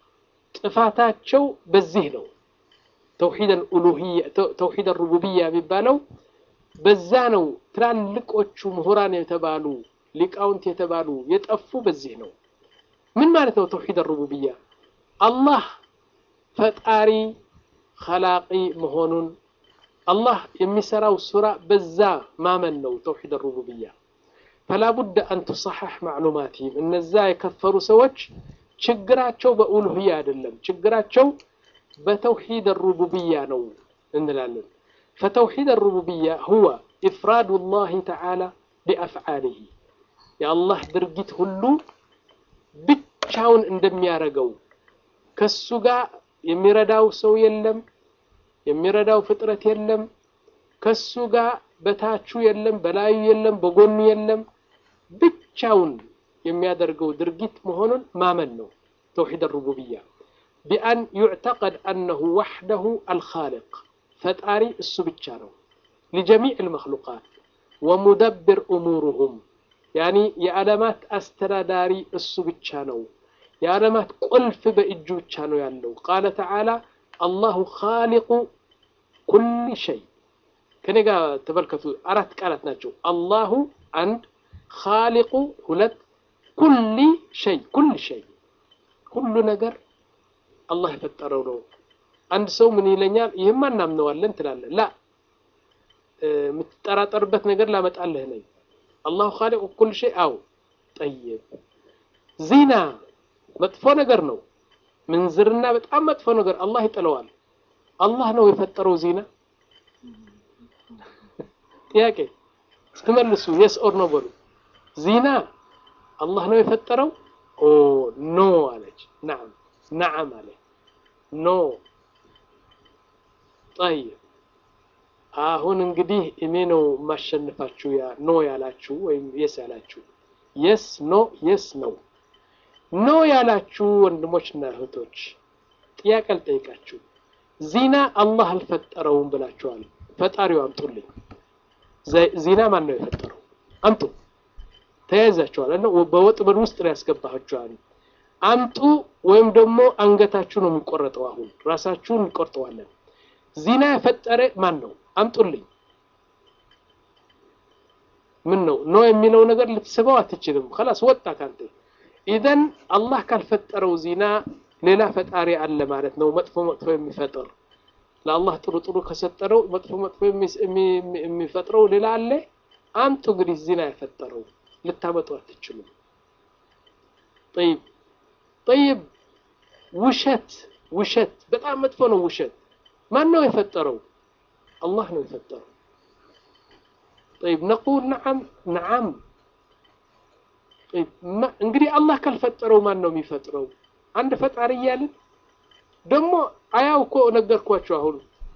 A: ጥፋታቸው በዚህ ነው። ተውሂድ አልኡሉሂያ ተውሂድ አልሩቡቢያ የሚባለው በዛ ነው። ትላልቆቹ ምሁራን የተባሉ ሊቃውንት የተባሉ የጠፉ በዚህ ነው። ምን ማለት ነው ተውሂድ አልሩቡቢያ? አላህ ፈጣሪ ኸላቂ መሆኑን አላህ የሚሰራው ሱራ በዛ ማመን ነው ተውሂድ አልሩቡቢያ። ፈላ ቡደ አን ቱሰሐሕ ማዕሉማቲህም እነዛ የከፈሩ ሰዎች ችግራቸው በኡሉህያ አይደለም፣ ችግራቸው በተውሂድ አልሩቡቢያ ነው እንላለን። ፈተውሂድ አልሩቡቢያ ሁወ ኢፍራዱ ላህ ተዓላ ቢአፍዓሊሂ የአላህ ድርጊት ሁሉ ብቻውን እንደሚያደርገው ከሱ ጋር የሚረዳው ሰው የለም፣ የሚረዳው ፍጥረት የለም፣ ከሱ ጋር በታቹ የለም፣ በላዩ የለም፣ በጎኑ የለም። ብቻውን የሚያደርገው ድርጊት መሆኑን ማመን ነው ተውሂድ አልሩቡቢያ። ቢአን ዩዕተቀድ አነሁ ወሕደሁ አልኻልቅ ፈጣሪ እሱ ብቻ ነው ሊጀሚዕ ልመክሉቃት ወሙደብር እሙሩሁም ያኒ የዓለማት አስተዳዳሪ እሱ ብቻ ነው። የዓለማት ቁልፍ በእጁ ብቻ ነው ያለው። ቃለ ተዓላ አላሁ ኻሊቁ ኩል ሸይ። ከኔ ጋር ተመልከቱ፣ አራት ቃላት ናቸው። አላሁ አንድ፣ ኻሊቁ ሁለት፣ ኩሊ ሸይ ኩል ሸይ ሁሉ ነገር አላህ የፈጠረው ነው። አንድ ሰው ምን ይለኛል? ይህማ እናምነዋለን ትላለህ። ላ የምትጠራጠርበት ነገር ላመጣልህ ነኝ። አላሁ ኻሊቁ ኩል ሸይ አው ጠይብ ዚና መጥፎ ነገር ነው። ምንዝርና በጣም መጥፎ ነገር አላህ ይጥለዋል። አላህ ነው የፈጠረው ዚና? ጥያቄ ስትመልሱ የስ ኦር ኖ በሉ። ዚና አላህ ነው የፈጠረው? ኦ ኖ አለች። ናም ናዓም አለ ኖ ጠይብ አሁን እንግዲህ እኔ ነው የማሸንፋችሁ ያ ኖ ያላችሁ ወይም የስ ያላችሁ የስ ኖ የስ ነው ኖ ያላችሁ ወንድሞችና እህቶች ጥያቄ ልጠይቃችሁ ዚና አላህ አልፈጠረውም ብላችኋል ፈጣሪው አምጡልኝ ዚና ማን ነው የፈጠረው አምጡ ተያይዛችኋል እና በወጥመድ ውስጥ ነው ያስገባችኋል አምጡ ወይም ደግሞ አንገታችሁ ነው የሚቆረጠው አሁን ራሳችሁን እንቆርጠዋለን ዚና የፈጠረ ማን ነው አምጡልኝ ምን ነው ኖ የሚለው ነገር ልትስበው አትችልም ከላስ ወጣ ካንተ ኢዘን አላህ ካልፈጠረው ዚና ሌላ ፈጣሪ አለ ማለት ነው መጥፎ መጥፎ የሚፈጥር ለአላህ ጥሩ ጥሩ ከሰጠረው መጥፎ መጥፎ የሚፈጥረው ሌላ አለ አምጡ እንግዲህ ዚና የፈጠረው ልታመጡ አትችሉም ጠይብ ጠይብ ውሸት ውሸት በጣም መጥፎ ነው ውሸት ማን ነው የፈጠረው አላህ ነው የፈጠረው طيب نقول نعم نعم طيب እንግዲህ አላህ ካልፈጠረው ማን ነው የሚፈጥረው አንድ ፈጣሪ እያልን ደግሞ አያው እኮ ነገርኳቸው አሁን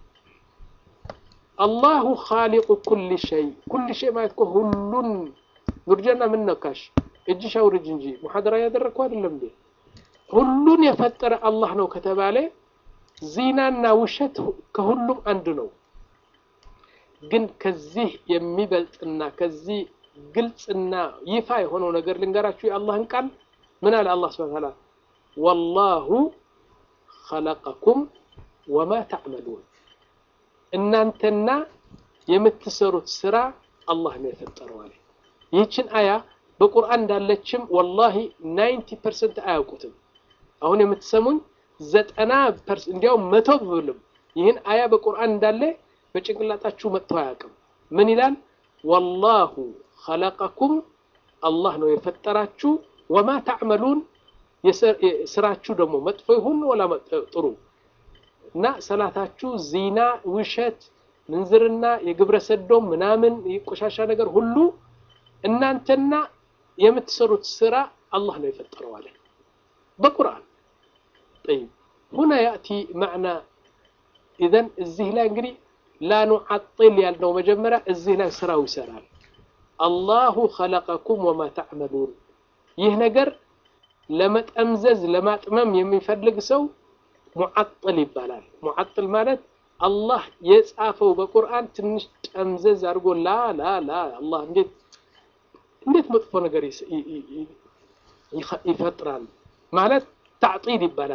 A: አላሁ ኻሊቁ ኩል ሸይ ኩል ሸይ ማለት እኮ ሁሉን ኑርጀና ምን ነካሽ እጅሽ አውርጅ እንጂ ሙሐደራ ያደረግኩ አይደለም እንዴ ሁሉን የፈጠረ አላህ ነው ከተባለ ዚናና ውሸት ከሁሉም አንድ ነው ግን ከዚህ የሚበልጥና ከዚህ ግልጽና ይፋ የሆነው ነገር ልንገራችሁ የአላህን ቃል ምን አለ አላህ ስብሐ ተዓላ ወላሁ ኸለቀኩም ወማ ተዕመሉን እናንተና የምትሰሩት ስራ አላህ ነው የፈጠረው አለ ይህችን አያ በቁርአን እንዳለችም ወላሂ ናይንቲ ፐርሰንት አያውቁትም አሁን የምትሰሙኝ ዘጠና ፐርሰንት እንዲያውም መቶ ብልም ይህን አያ በቁርአን እንዳለ በጭንቅላታችሁ መጥቶ አያውቅም ምን ይላል ወላሁ ኸለቀኩም አላህ ነው የፈጠራችሁ ወማ ተዕመሉን ስራችሁ ደግሞ መጥፎ ይሁን ወላ ጥሩ እና ሰላታችሁ ዚና ውሸት ምንዝርና የግብረ ሰዶም ምናምን የቆሻሻ ነገር ሁሉ እናንተና የምትሰሩት ስራ አላህ ነው የፈጠረው አለ በቁርአን طيب هنا يأتي معنى إذن እዚህ ላይ እንግዲህ لا نعطل ያልነው መጀመሪያ እዚህ ላይ ስራው ይሰራል አላሁ ኸለቀኩም ወማ ተዕመሉን ይህ ነገር ለመጠምዘዝ ለማጥመም የሚፈልግ ሰው ሙዓጥል ይባላል ሙዓጥል ማለት አላህ የጻፈው በቁርአን ትንሽ ጠምዘዝ አድርጎ ላ ላ ላ አላህ እንዴት እንዴት መጥፎ ነገር ይፈጥራል ማለት ታዕጢል ይባላል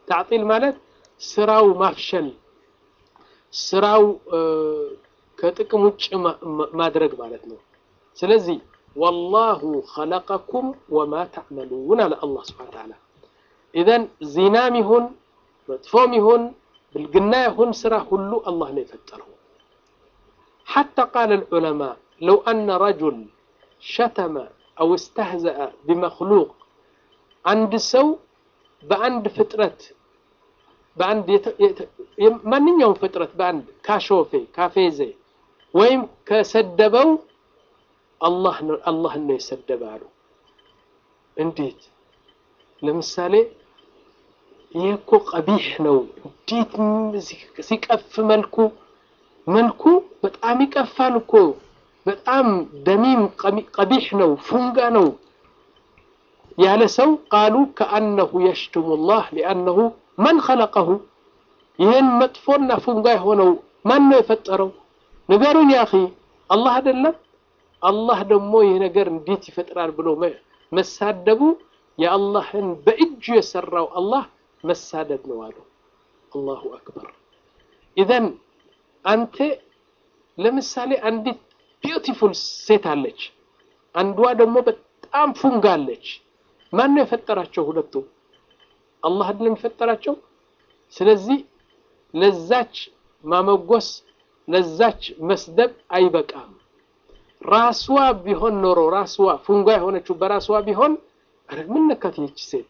A: ታዕጢል ማለት ስራው ማፍሸል ስራው ከጥቅም ውጭ ማድረግ ማለት ነው ስለዚህ ወላሁ ኸለቀኩም ወማ ተዕመሉን አለ አላህ ስብሓን ተዓላ ኢዘን ዚናም ይሁን መጥፎም ይሁን ብልግና ይሁን ስራ ሁሉ አላህ ነው የፈጠረው حتى قال العلماء لو أن رجل شتم أو استهزأ بمخلوق عند سو بعند فترة بعند من يوم فترة بعند كاشوفي كافيزي ويم كسدبوا الله الله انه يسدب እንዴት ለምሳሌ ይህ እኮ ቀቢሕ ነው እንዴት ሲቀፍ መልኩ መልኩ በጣም ይቀፋል እኮ በጣም ደሚም ቀቢሕ ነው ፉንጋ ነው ያለ ሰው ቃሉ ከአነሁ የሽትሙ ላህ ሊአነሁ መን ኸለቀሁ ይህን መጥፎና ፉንጋ የሆነው ማን ነው የፈጠረው ንገሩን ያኺ አላህ አይደለም አላህ ደግሞ ይህ ነገር እንዴት ይፈጥራል ብሎ መሳደቡ የአላህን በእጁ የሰራው አላህ መሳደብ ነው አሉ አላሁ አክበር ኢዘን አንተ ለምሳሌ አንዲት ቢዩቲፉል ሴት አለች አንዷ ደግሞ በጣም ፉንጋ አለች ማን ነው የፈጠራቸው ሁለቱ አላህ አይደለም የፈጠራቸው ስለዚህ ለዛች ማመጎስ ለዛች መስደብ አይበቃም ራስዋ ቢሆን ኖሮ ራስዋ ፉንጋ የሆነችው በራስዋ ቢሆን ምን ነካት ይህች ሴት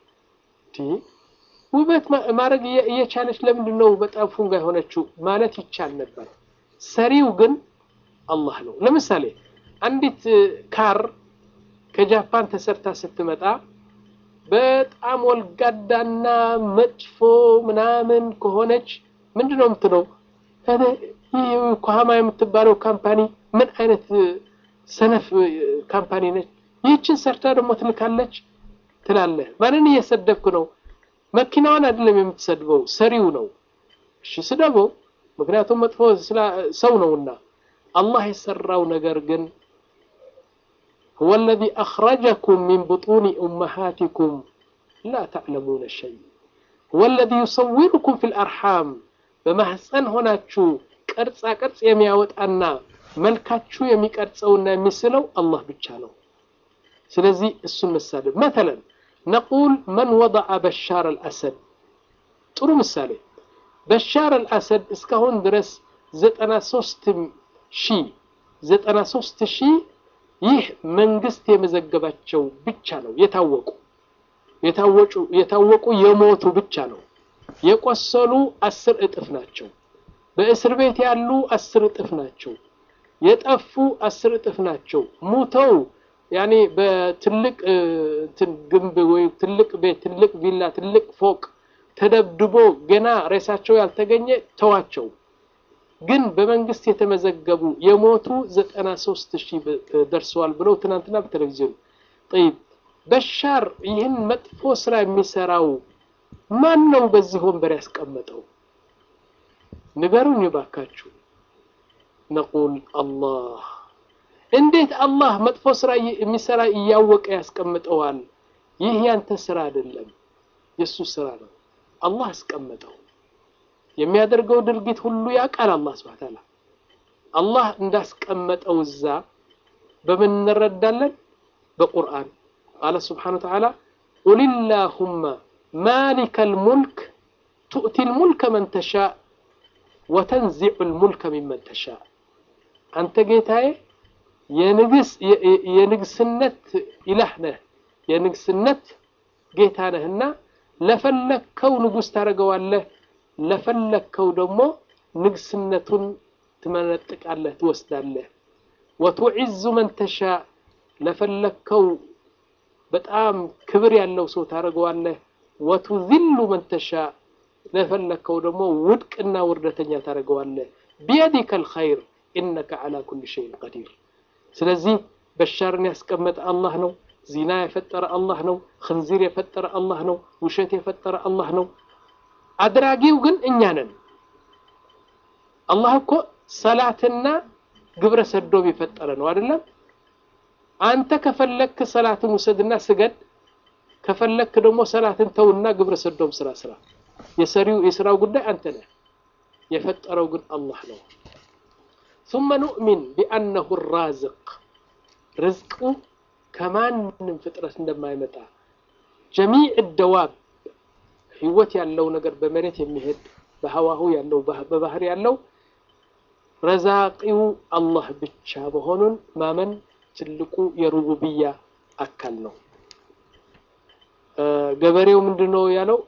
A: ውበት ማድረግ እየቻለች ለምንድን ነው በጣም ፉንጋ የሆነችው ማለት ይቻል ነበር ሰሪው ግን አላህ ነው ለምሳሌ አንዲት ካር ከጃፓን ተሰርታ ስትመጣ በጣም ወልጋዳና መጥፎ ምናምን ከሆነች ምንድን ነው የምትለው ይህ ኮሃማ የምትባለው ካምፓኒ ምን አይነት ሰነፍ ካምፓኒ ነች ይህችን ሰርታ ደግሞ ትልካለች ትላለህ ማንን እየሰደብክ ነው መኪናዋን አይደለም የምትሰድበው ሰሪው ነው እሺ ስደበው ምክንያቱም መጥፎ ሰው ነውና አላህ የሰራው ነገር ግን هو الذي أخرجكم من بطون أمهاتكم لا تعلمون شيء هو الذي يصوركم في الأرحام በማህፀን ሆናችሁ ቅርጻ ቅርጽ የሚያወጣና መልካችሁ የሚቀርጸውና የሚስለው አላህ ብቻ ነው ስለዚህ እሱን መሳደብ መተለን ነቁል መን ወضع በሻር አልአሰድ ጥሩ ምሳሌ በሻር አልአሰድ እስካሁን ድረስ 93 ሺህ 93 ሺህ ይህ መንግስት የመዘገባቸው ብቻ ነው የታወቁ የታወቁ የታወቁ የሞቱ ብቻ ነው የቆሰሉ አስር እጥፍ ናቸው በእስር ቤት ያሉ አስር እጥፍ ናቸው የጠፉ አስር እጥፍ ናቸው ሙተው ያኔ በትልቅ ግንብ ወይ ትልቅ ቤት ትልቅ ቪላ ትልቅ ፎቅ ተደብድቦ ገና ሬሳቸው ያልተገኘ ተዋቸው ግን በመንግስት የተመዘገቡ የሞቱ 93 ሺህ ደርሰዋል ብለው ትናንትና በቴሌቪዥን ጠይብ በሻር ይህን መጥፎ ስራ የሚሰራው ማን ነው በዚህ ወንበር ያስቀመጠው ንገሩኝ ባካችሁ ነቁል አላህ እንዴት አላህ መጥፎ ስራ የሚሰራ እያወቀ ያስቀምጠዋል ይህ ያንተ ስራ አይደለም የሱ ስራ ነው አላህ አስቀመጠው የሚያደርገው ድርጊት ሁሉ ያውቃል አላህ ስብሐ ተዓላ አላህ እንዳስቀመጠው እዛ በምን እንረዳለን በቁርአን ቃለ ስብሓን ወተዓላ ቁል ላሁመ ማሊከ ልሙልክ ቱእቲ ልሙልከ መን ተሻእ ወተንዚዑ ልሙልከ ሚመን ተሻእ አንተ ጌታዬ የንግስነት ኢላህ ነህ የንግስነት ጌታ ነህና ለፈለግከው ንጉስ ታደርገዋለህ ለፈለግከው ደግሞ ንግስነቱን ትመነጥቃለህ ትወስዳለህ ወቱዒዙ መን ተሻእ ለፈለግከው በጣም ክብር ያለው ሰው ታደርገዋለህ ወቱዚሉ መን ተሻእ ለፈለግከው ደግሞ ውድቅና ውርደተኛ ታደርገዋለህ ቢየዲከ ልኸይር ኢነከ ዓላ ኩል ሸይን ቀዲር ስለዚህ በሻርን ያስቀመጠ አላህ ነው ዚና የፈጠረ አላህ ነው ክንዚር የፈጠረ አላህ ነው ውሸት የፈጠረ አላህ ነው አድራጊው ግን እኛ ነን አላህ እኮ ሰላትና ግብረ ሰዶም የፈጠረ ነው አይደለም አንተ ከፈለክ ሰላትን ውሰድና ስገድ ከፈለክ ደግሞ ሰላትን ተውና ግብረ ሰዶም ስራ ስራ የሰሪው የስራው ጉዳይ አንተ ነህ የፈጠረው ግን አላህ ነው ثم نؤمن بأنه الرازق ርዝቁ ከማንም ፍጥረት እንደማይመጣ ጀሚዕ ደዋብ ህይወት ያለው ነገር በመሬት የሚሄድ በሀዋሁ ያለው በባህር ያለው ረዛቂው አላህ ብቻ መሆኑን ማመን ትልቁ የሩቡብያ አካል ነው ገበሬው ምንድነው ያለው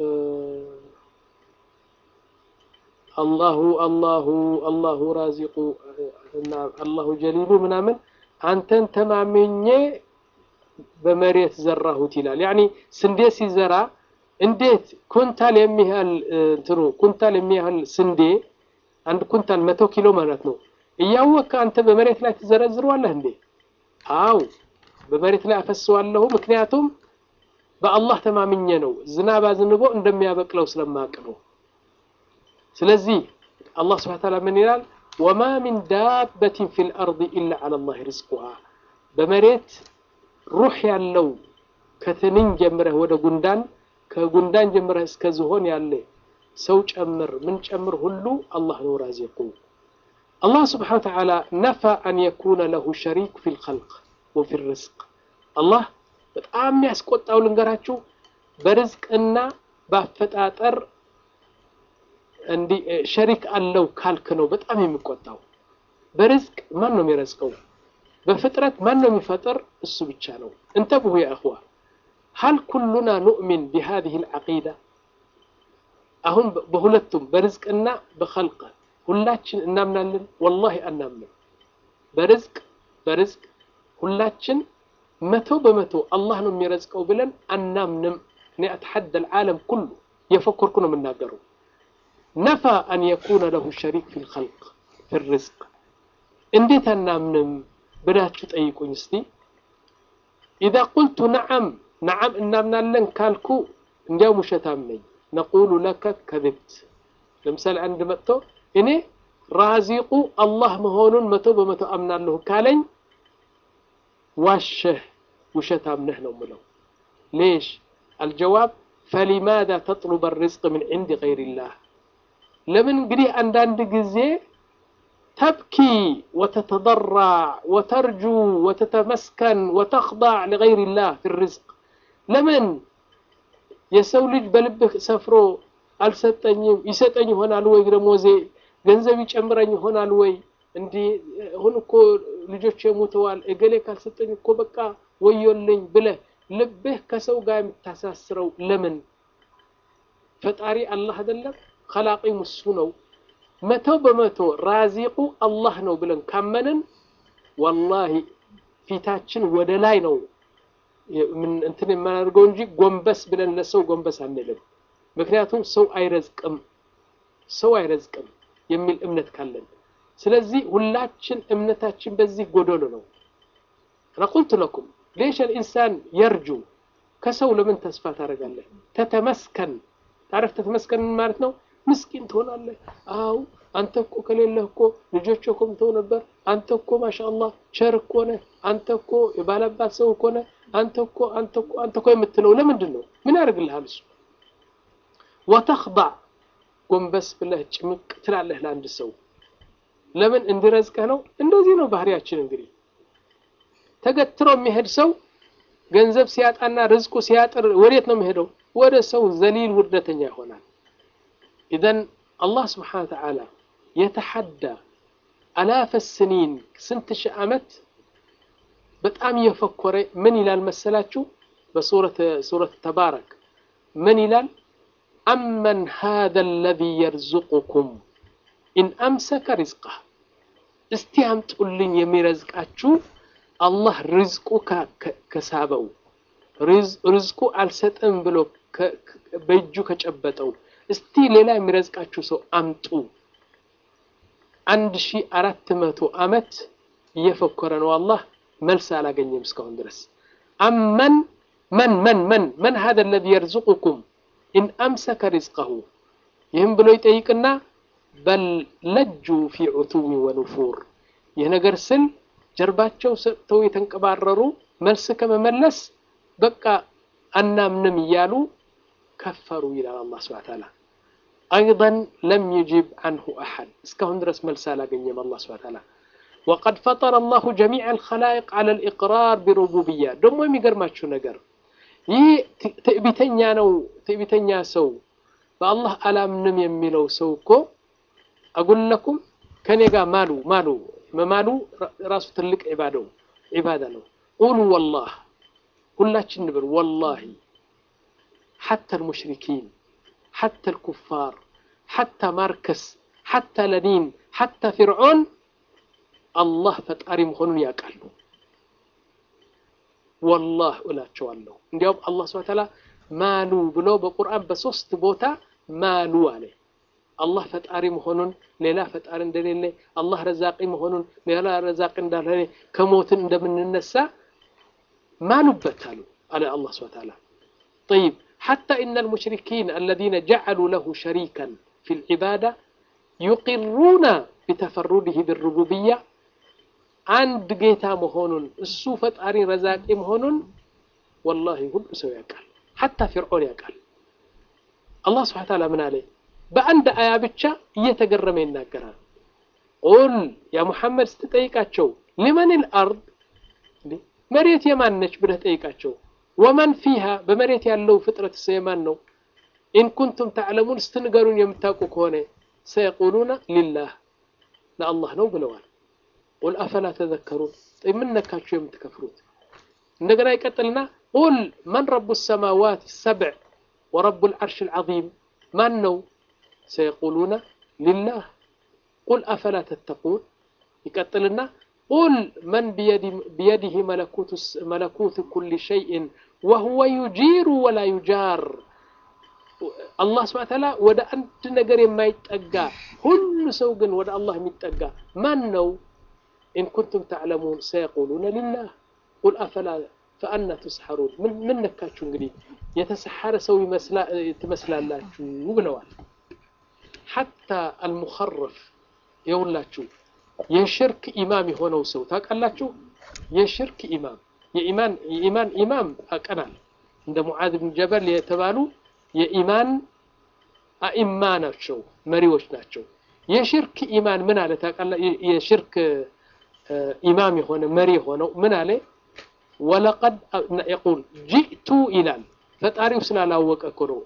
A: አላሁ አላሁ አላሁ ራዚቁ አላሁ ጀሊሉ ምናምን አንተን ተማምኜ በመሬት ዘራሁት ይላል ያኒ ስንዴ ሲዘራ እንዴት ኩንታል የሚያህል እንትኑ ኩንታል የሚያህል ስንዴ አንድ ኩንታል መቶ ኪሎ ማለት ነው እያወቅህ አንተ በመሬት ላይ ትዘረዝረዋለህ እንዴ አው በመሬት ላይ አፈሰዋለሁ ምክንያቱም በአላህ ተማምኜ ነው ዝናብ አዝንቦ እንደሚያበቅለው ስለማቅ ነው ስለዚህ አላህ ስብሐ ተዓላ ምን ይላል ወማ ሚን ዳበትን ፊል አርድ ኢላ ዐላ ላህ ሪዝቁሃ በመሬት ሩህ ያለው ከትንኝ ጀምረህ ወደ ጉንዳን ከጉንዳን ጀምረህ እስከ ዝሆን ያለ ሰው ጨምር ምን ጨምር ሁሉ አላህ ነው ራዚቁ አላህ ስብሓን ወተዓላ ነፋ አን የኩነ ለሁ ሸሪክ ፊ ልኸልቅ ወፊ ርዝቅ አላህ በጣም የሚያስቆጣው ልንገራችሁ በርዝቅና በአፈጣጠር እንዲህ ሸሪክ አለው ካልክ ነው በጣም የሚቆጣው በርዝቅ ማን ነው የሚረዝቀው በፍጥረት ማን ነው የሚፈጥር እሱ ብቻ ነው እንተብሁ ያ እኽዋ هل كلنا نؤمن بهذه العقيدة አሁን በሁለቱም በርዝቅና በኸልቅ ሁላችን እናምናለን ወላሂ አናምንም በርዝቅ በርዝቅ ሁላችን መቶ በመቶ አላህ ነው የሚረዝቀው ብለን አናምንም እኔ አትሐደ العالم ኩሉ የፈኮርኩ ነው የምናገረው ነፋ አን የኩነ ለሁ ሸሪክ ፊ ልኸልቅ ፊ ርዝቅ እንዴት አናምንም ብላችሁ ጠይቁኝ እስቲ ኢዛ ቁልቱ ነዓም ነዓም እናምናለን ካልኩ እንዲያው ውሸታም ነኝ ነቁሉ ለከ ከذብት ለምሳሌ አንድ መጥቶ እኔ ራዚቁ አላህ መሆኑን መቶ በመቶ አምናለሁ ካለኝ ዋሸህ ውሸታም ነህ ነው ምለው ሌሽ አልጀዋብ ፈሊማذا ተጥሉበ الرزق من عند غير الله ለምን እንግዲህ አንዳንድ ጊዜ تبكي وتتضرع وترجو وتتمسكن وتخضع لغير الله في الرزق ለምን የሰው ልጅ በልብህ ሰፍሮ አልሰጠኝም ይሰጠኝ ይሆናል ወይ ደሞዜ ገንዘብ ይጨምረኝ ይሆናል ወይ እንዲህ አሁን እኮ ልጆች የሞተዋል እገሌ ካልሰጠኝ እኮ በቃ ወዮልኝ ብለህ ልብህ ከሰው ጋር የምታሳስረው ለምን ፈጣሪ አላህ አይደለም ከላቂም እሱ ነው መቶ በመቶ ራዚቁ አላህ ነው ብለን ካመንን ወላሂ ፊታችን ወደ ላይ ነው እንትን የማናደርገው እንጂ ጎንበስ ብለን ለሰው ጎንበስ አንልም ምክንያቱም ሰው አይረዝቅም ሰው አይረዝቅም የሚል እምነት ካለን ስለዚህ ሁላችን እምነታችን በዚህ ጎዶሎ ነው انا قلت لكم ليش الانسان يرجو ከሰው ለምን ተስፋ ታደርጋለህ ተተመስከን ታረፍ ተተመስከን ማለት ነው ምስኪን ትሆናለህ አው አንተ እኮ ከሌለህ እኮ ልጆች እኮ ምተው ነበር አንተ እኮ ማሻአላህ ቸር እኮ ነህ አንተ እኮ የባለባት ሰው እኮ ነህ አንተ እኮ አንተ እኮ አንተ እኮ የምትለው ለምንድን ነው ምን ያደርግልሃል እሱ ወተኽضع ጎንበስ ብለህ ጭምቅ ትላለህ ለአንድ ሰው ለምን እንዲረዝቀህ ነው እንደዚህ ነው ባህሪያችን እንግዲህ ተገትሮ የሚሄድ ሰው ገንዘብ ሲያጣና ርዝቁ ሲያጥር ወዴት ነው የሚሄደው ወደ ሰው ዘሊል ውርደተኛ ይሆናል ኢዘን አላህ ስብሓን ተዓላ የተሐዳ አላፈ ስኒን ስንት ሺህ ዓመት በጣም እየፈኮረ ምን ይላል መሰላችሁ በሱረት ተባረክ ምን ይላል አመን ሃذا الذي يرزقكم ኢን አምሰከ ሪዝቀህ እስቲ አምጡልኝ የሚረዝቃችሁ አላህ ርዝቁ ከሳበው ርዝቁ አልሰጥም ብሎ በእጁ ከጨበጠው እስቲ ሌላ የሚረዝቃችሁ ሰው አምጡ አንድ ሺ አራት መቶ ዓመት እየፈኮረ ነው አላህ መልስ አላገኘም እስካሁን ድረስ አመን መን መን መን መን ሀذا الذي يرزقكم ኢን አምሰከ ሪዝቀሁ ይህም ብሎ ይጠይቅና በል ለጁ ፊ ዑቱዊ ወኑፉር ይህ ነገር ስል ጀርባቸው ሰጥተው የተንቀባረሩ መልስ ከመመለስ በቃ አናምንም እያሉ ከፈሩ ይላል አላህ ስብሐነ ተዓላ። አይደን ለም ይጂብ አንሁ አሐድ እስካሁን ድረስ መልስ አላገኘም አላህ ስብሐነ ተዓላ። ወቀድ ፈጠረ አላሁ ጀሚዕ አልኸላኢቅ ዐለ ልኢቅራር ቢሩቡብያ። ደግሞ የሚገርማችሁ ነገር ይህ ትዕቢተኛ ነው። ትዕቢተኛ ሰው በአላህ አላምንም የሚለው ሰው እኮ አጉለኩም ከኔ ጋር ማሉ ማሉ መማሉ ራሱ ትልቅ ዒባዳው ዒባዳ ነው። ቁሉ ወላህ ሁላችን ንብል ወላሂ ሓታ ልሙሽሪኪን ሓታ ልኩፋር ሓታ ማርከስ ሓታ ለኒን ሓታ ፊርዖን አላህ ፈጣሪ መሆኑን ያውቃሉ። ወላህ እላቸዋለሁ። እንዲያውም አላህ ስብሐ ተዓላ ማሉ ብሎ በቁርአን በሶስት ቦታ ማሉ አለ። አላህ ፈጣሪ መሆኑን ሌላ ፈጣሪ እንደሌለ፣ አላህ ረዛቂ መሆኑን ሌላ ረዛቂ እንዳልሆነ፣ ከሞትን እንደምንነሳ ማሉበት አሉ አለ አላህ ስብሐ ተዓላ። ጠይብ ሓታ ኢነ ልሙሽሪኪን አለዚነ ጀዐሉ ለሁ ሸሪከን ፊ ልዒባዳ ዩቂሩና ቢተፈሩድህ ብሩቡብያ አንድ ጌታ መሆኑን እሱ ፈጣሪ ረዛቂ መሆኑን ወላሂ ሁሉ ሰው ያውቃል። ሓታ ፊርዖን ያውቃል። አላህ ስብሐ ተዓላ ምን አለ? በአንድ አያ ብቻ እየተገረመ ይናገራል። ቁል ያ ሙሐመድ ስትጠይቃቸው ሊመን ልአርድ መሬት የማን ነች ብለህ ጠይቃቸው። ወመን ፊሃ በመሬት ያለው ፍጥረት የማን ነው? ኢን ኩንቱም ተዕለሙን ስትንገሩን የምታውቁ ከሆነ ሰየቁሉና ሊላህ ለአላህ ነው ብለዋል። ቁል አፈላ ተዘከሩን ምን ነካችሁ የምትከፍሩት? እንደገና ይቀጥልና ቁል መን ረቡ ሰማዋት ሰብዕ ወረቡ ልዓርሽ ልዓዚም ማን ነው? ሰየቁሉና ሊላህ ቁል አፈላ ተተቁን ይቀጥልና ቁል መን ቢየዲህ መለኩት ኩል ሸይእን ወሁወ ዩጂሩ ወላ ዩጃር አላህ ስብሐ ተዓላ ወደ አንድ ነገር የማይጠጋ ሁሉ ሰው ግን ወደ አላህ የሚጠጋ ማን ነው? ኢን ኩንቱም ተዕለሙን ሰየቁሉነ ሊላህ ቁል አፈላ ፈአና ትስሐሩን ምን ነካችሁ እንግዲህ የተሰሐረ ሰው ትመስላላችሁ ብለዋል። ሐታ አልሙኸረፍ የሁላችሁ የሽርክ ኢማም የሆነው ሰው ታውቃላችሁ። የሽርክ ኢማም የኢማን የኢማን ኢማም አቀናል እንደ ሙዓዝ ብን ጀበል የተባሉ የኢማን አኢማ ናቸው፣ መሪዎች ናቸው። የሽርክ ኢማን ምን አለ ታውቃላ? የሽርክ ኢማም የሆነ መሪ የሆነው ምን አለ? ወለቀድ የቁል ጂእቱ ይላል። ፈጣሪው ስላላወቀ እኮ ነው።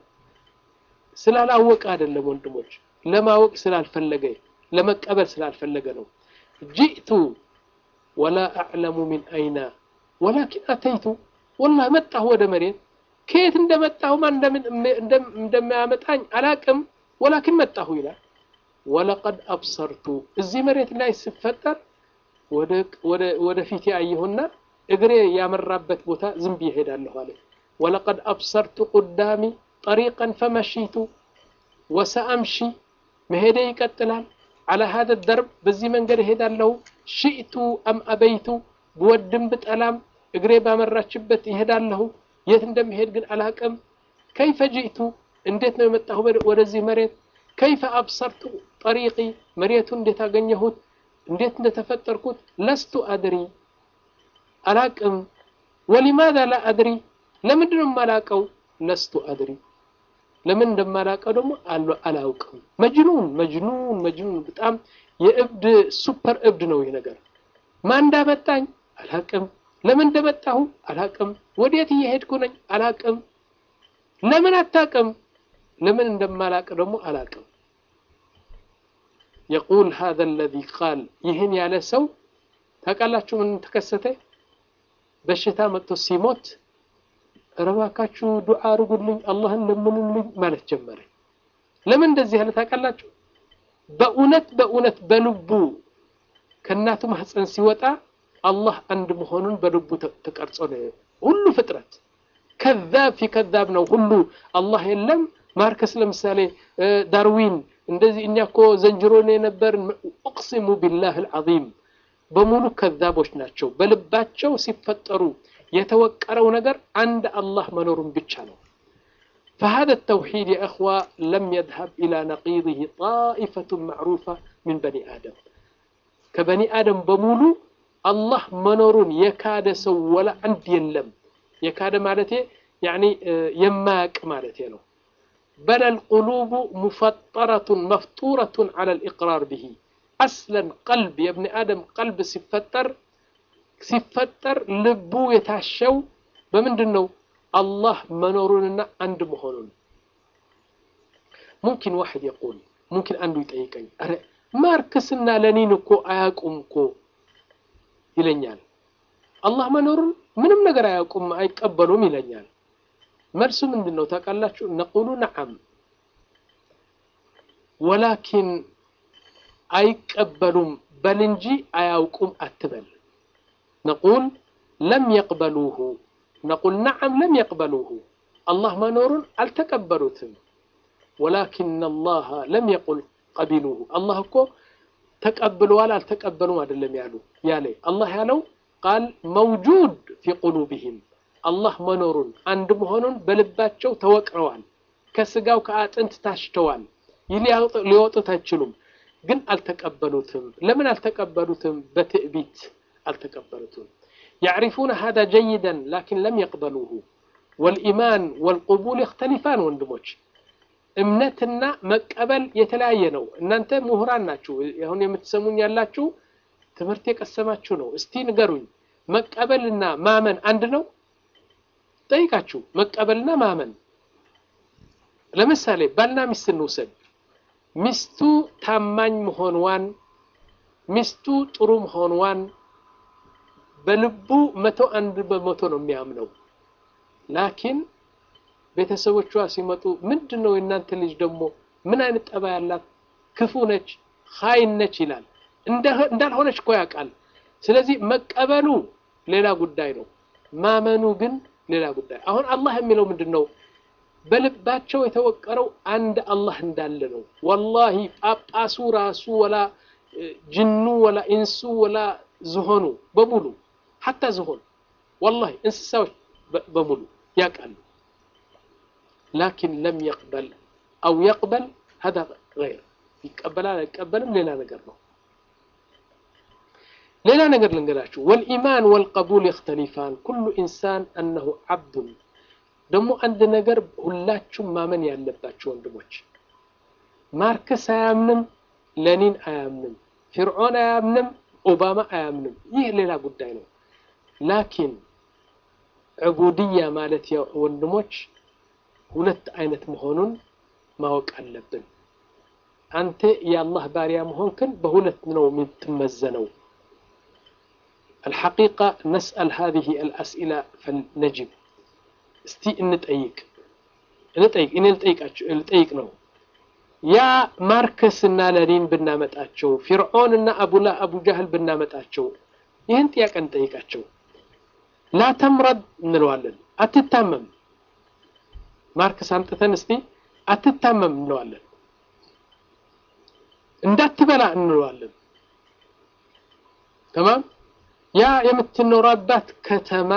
A: ስላላወቀ አይደለም ወንድሞች፣ ለማወቅ ስላልፈለገ ለመቀበል ስላልፈለገ ነው። ጂእቱ ወላ አዕለሙ ሚን አይና ወላኪን አተይቱ ወላሂ መጣሁ ወደ መሬት ከየት እንደመጣሁ ማን እንደሚያመጣኝ አላቅም። ወላኪን መጣሁ ይላል። ወለቀድ አብሰርቱ እዚህ መሬት ላይ ስፈጠር ወደ ፊቴ አየሁና እግሬ ያመራበት ቦታ ዝም ብዬ እሄዳለሁ አለ። ወለቀድ አብሰርቱ ቁዳሚ ጠሪቀን ፈመሺቱ ወሰአምሺ መሄዴ ይቀጥላል። አላ ሀደ ደርብ በዚህ መንገድ እሄዳለሁ። ሽእቱ አም አበይቱ ብወድም ብጠላም እግሬ ባመራችበት ይሄዳለሁ። የት እንደሚሄድ ግን አላቅም። ከይፈ ጅእቱ እንዴት ነው የመጣሁ ወደዚህ መሬት? ከይፈ አብሰርቱ ጠሪቂ መሬቱ እንዴት አገኘሁት? እንዴት እንደተፈጠርኩት ለስቱ አድሪ አላቅም። ወሊማዛ ላ አድሪ ለምንድን ነው የማላቀው? ለስቱ አድሪ ለምን እንደማላቀው ደግሞ አላውቅም። መጅኑን መጅኑን መጅኑን በጣም የእብድ ሱፐር እብድ ነው ይህ ነገር። ማን እንዳመጣኝ አላቅም። ለምን እንደመጣሁ አላቅም። ወዴት እየሄድኩ ነኝ አላቅም። ለምን አታቅም? ለምን እንደማላቅ ደግሞ አላቅም። የቁል ሀዘ አለዚ ቃል ይህን ያለ ሰው ታውቃላችሁ ምን ተከሰተ? በሽታ መጥቶ ሲሞት እባካችሁ ዱዓ አድርጉልኝ አላህን ለምኑልኝ ማለት ጀመረ። ለምን እንደዚህ ያለ ታውቃላችሁ? በእውነት በእውነት በልቡ ከእናቱ ማህፀን ሲወጣ አላህ አንድ መሆኑን በልቡ ተቀርጾ ነው። ሁሉ ፍጥረት ከዛብ ፊ ከዛብ ነው። ሁሉ አላህ የለም። ማርከስ ለምሳሌ ዳርዊን እንደዚህ እኛ እኮ ዘንጅሮን የነበርን ኡቅሲሙ ቢላህ አልዓዚም በሙሉ ከዛቦች ናቸው። በልባቸው ሲፈጠሩ የተወቀረው ነገር አንድ አላህ መኖሩን ብቻ ነው። فهذا التوحيد يا إخوة لم يذهب إلى نقيضه طائفة معروفة من بني آدم كبني آدم بمولو الله منورون يكاد سو ولا عند يلم يكاد مالتي يعني يماك مالتي له بل القلوب مفطرة مفطورة على الإقرار به أصلا قلب يا ابن آدم قلب سفتر سفتر لبو يتعشو بمندنو الله منورنا عند مهونون ممكن واحد يقول ممكن أنه يتأيكني ማርክስና ለኒን እኮ አያውቁም እኮ ይለኛል። አላህ መኖሩን ምንም ነገር አያውቁም አይቀበሉም ይለኛል። መልሱ ምንድን ነው ታውቃላችሁ? ነቁሉ ነዓም ወላኪን አይቀበሉም በል እንጂ አያውቁም አትበል። ነቁል ለም የቅበሉሁ ነቁል ነዓም ለም የቅበሉሁ አላህ መኖሩን አልተቀበሉትም። ወላኪን አላህ ለም የቁል ቀቢሉሁ አላህ እኮ ተቀብለዋል አልተቀበሉም አይደለም ያሉ ያለ አላህ ያለው ቃል መውጁድ ፊ ቁሉብህም አላህ መኖሩን አንድ መሆኑን በልባቸው ተወቅረዋል። ከስጋው ከአጥንት ታሽተዋል። ይህ ሊወጡት አይችሉም፣ ግን አልተቀበሉትም። ለምን አልተቀበሉትም? በትዕቢት አልተቀበሉትም። ያዕሪፉነ ሃዛ ጀይደን ላኪን ለም የቅበሉሁ ወልኢማን ወልቁቡል ይክተሊፋን ወንድሞች እምነትና መቀበል የተለያየ ነው። እናንተ ምሁራን ናችሁ። አሁን የምትሰሙኝ ያላችሁ ትምህርት የቀሰማችሁ ነው። እስቲ ንገሩኝ፣ መቀበልና ማመን አንድ ነው? ጠይቃችሁ መቀበልና ማመን። ለምሳሌ ባልና ሚስት እንውሰድ። ሚስቱ ታማኝ መሆንዋን፣ ሚስቱ ጥሩ መሆንዋን በልቡ መቶ አንድ በመቶ ነው የሚያምነው ላኪን ቤተሰቦቿ ሲመጡ ምንድን ነው የእናንተ ልጅ ደግሞ ምን አይነት ጠባ ያላት ክፉ ነች፣ ኻይን ነች ይላል። እንዳልሆነች እኮ ያውቃል። ስለዚህ መቀበሉ ሌላ ጉዳይ ነው፣ ማመኑ ግን ሌላ ጉዳይ። አሁን አላህ የሚለው ምንድን ነው? በልባቸው የተወቀረው አንድ አላህ እንዳለ ነው። ወላሂ ጳጳሱ ራሱ ወላ ጅኑ ወላ ኢንሱ ወላ ዝሆኑ በሙሉ ሐታ ዝሆን ወላሂ እንስሳዎች በሙሉ ያውቃሉ። ላኪን ለም የቅበል አው የቅበል ሀዛ ገይር ይቀበላል አይቀበልም ሌላ ነገር ነው። ሌላ ነገር ልንገራችሁ። ወልኢማን ወልቀቡል የክተሊፋን ኩሉ ኢንሳን አነሁ ዓብዱን። ደግሞ አንድ ነገር ሁላችሁም ማመን ያለባችሁ ወንድሞች፣ ማርክስ አያምንም፣ ለኒን አያምንም፣ ፊርዖን አያምንም፣ ኦባማ አያምንም። ይህ ሌላ ጉዳይ ነው። ላኪን ዕቡድያ ማለት ወንድሞች ሁለት አይነት መሆኑን ማወቅ አለብን። አንተ የአላህ ባሪያ መሆንክን በሁለት ነው የምትመዘነው። አልሐቂቃ ነስአል ሀዚህ አልአስኢላ ፈልነጅብ። እስቲ እንጠይቅ እንጠይቅ እኔ ልጠይቅ ነው። ያ ማርክስ እና ለኒን ብናመጣቸው፣ ፊርዖን እና አቡላ አቡ ጃህል ብናመጣቸው ይህን ጥያቄ እንጠይቃቸው። ላ ተምረድ እንለዋለን፣ አትታመም ማርክስ አምጥተን እስቲ አትታመም እንለዋለን። እንዳትበላ እንለዋለን። ተማም ያ የምትኖራባት ከተማ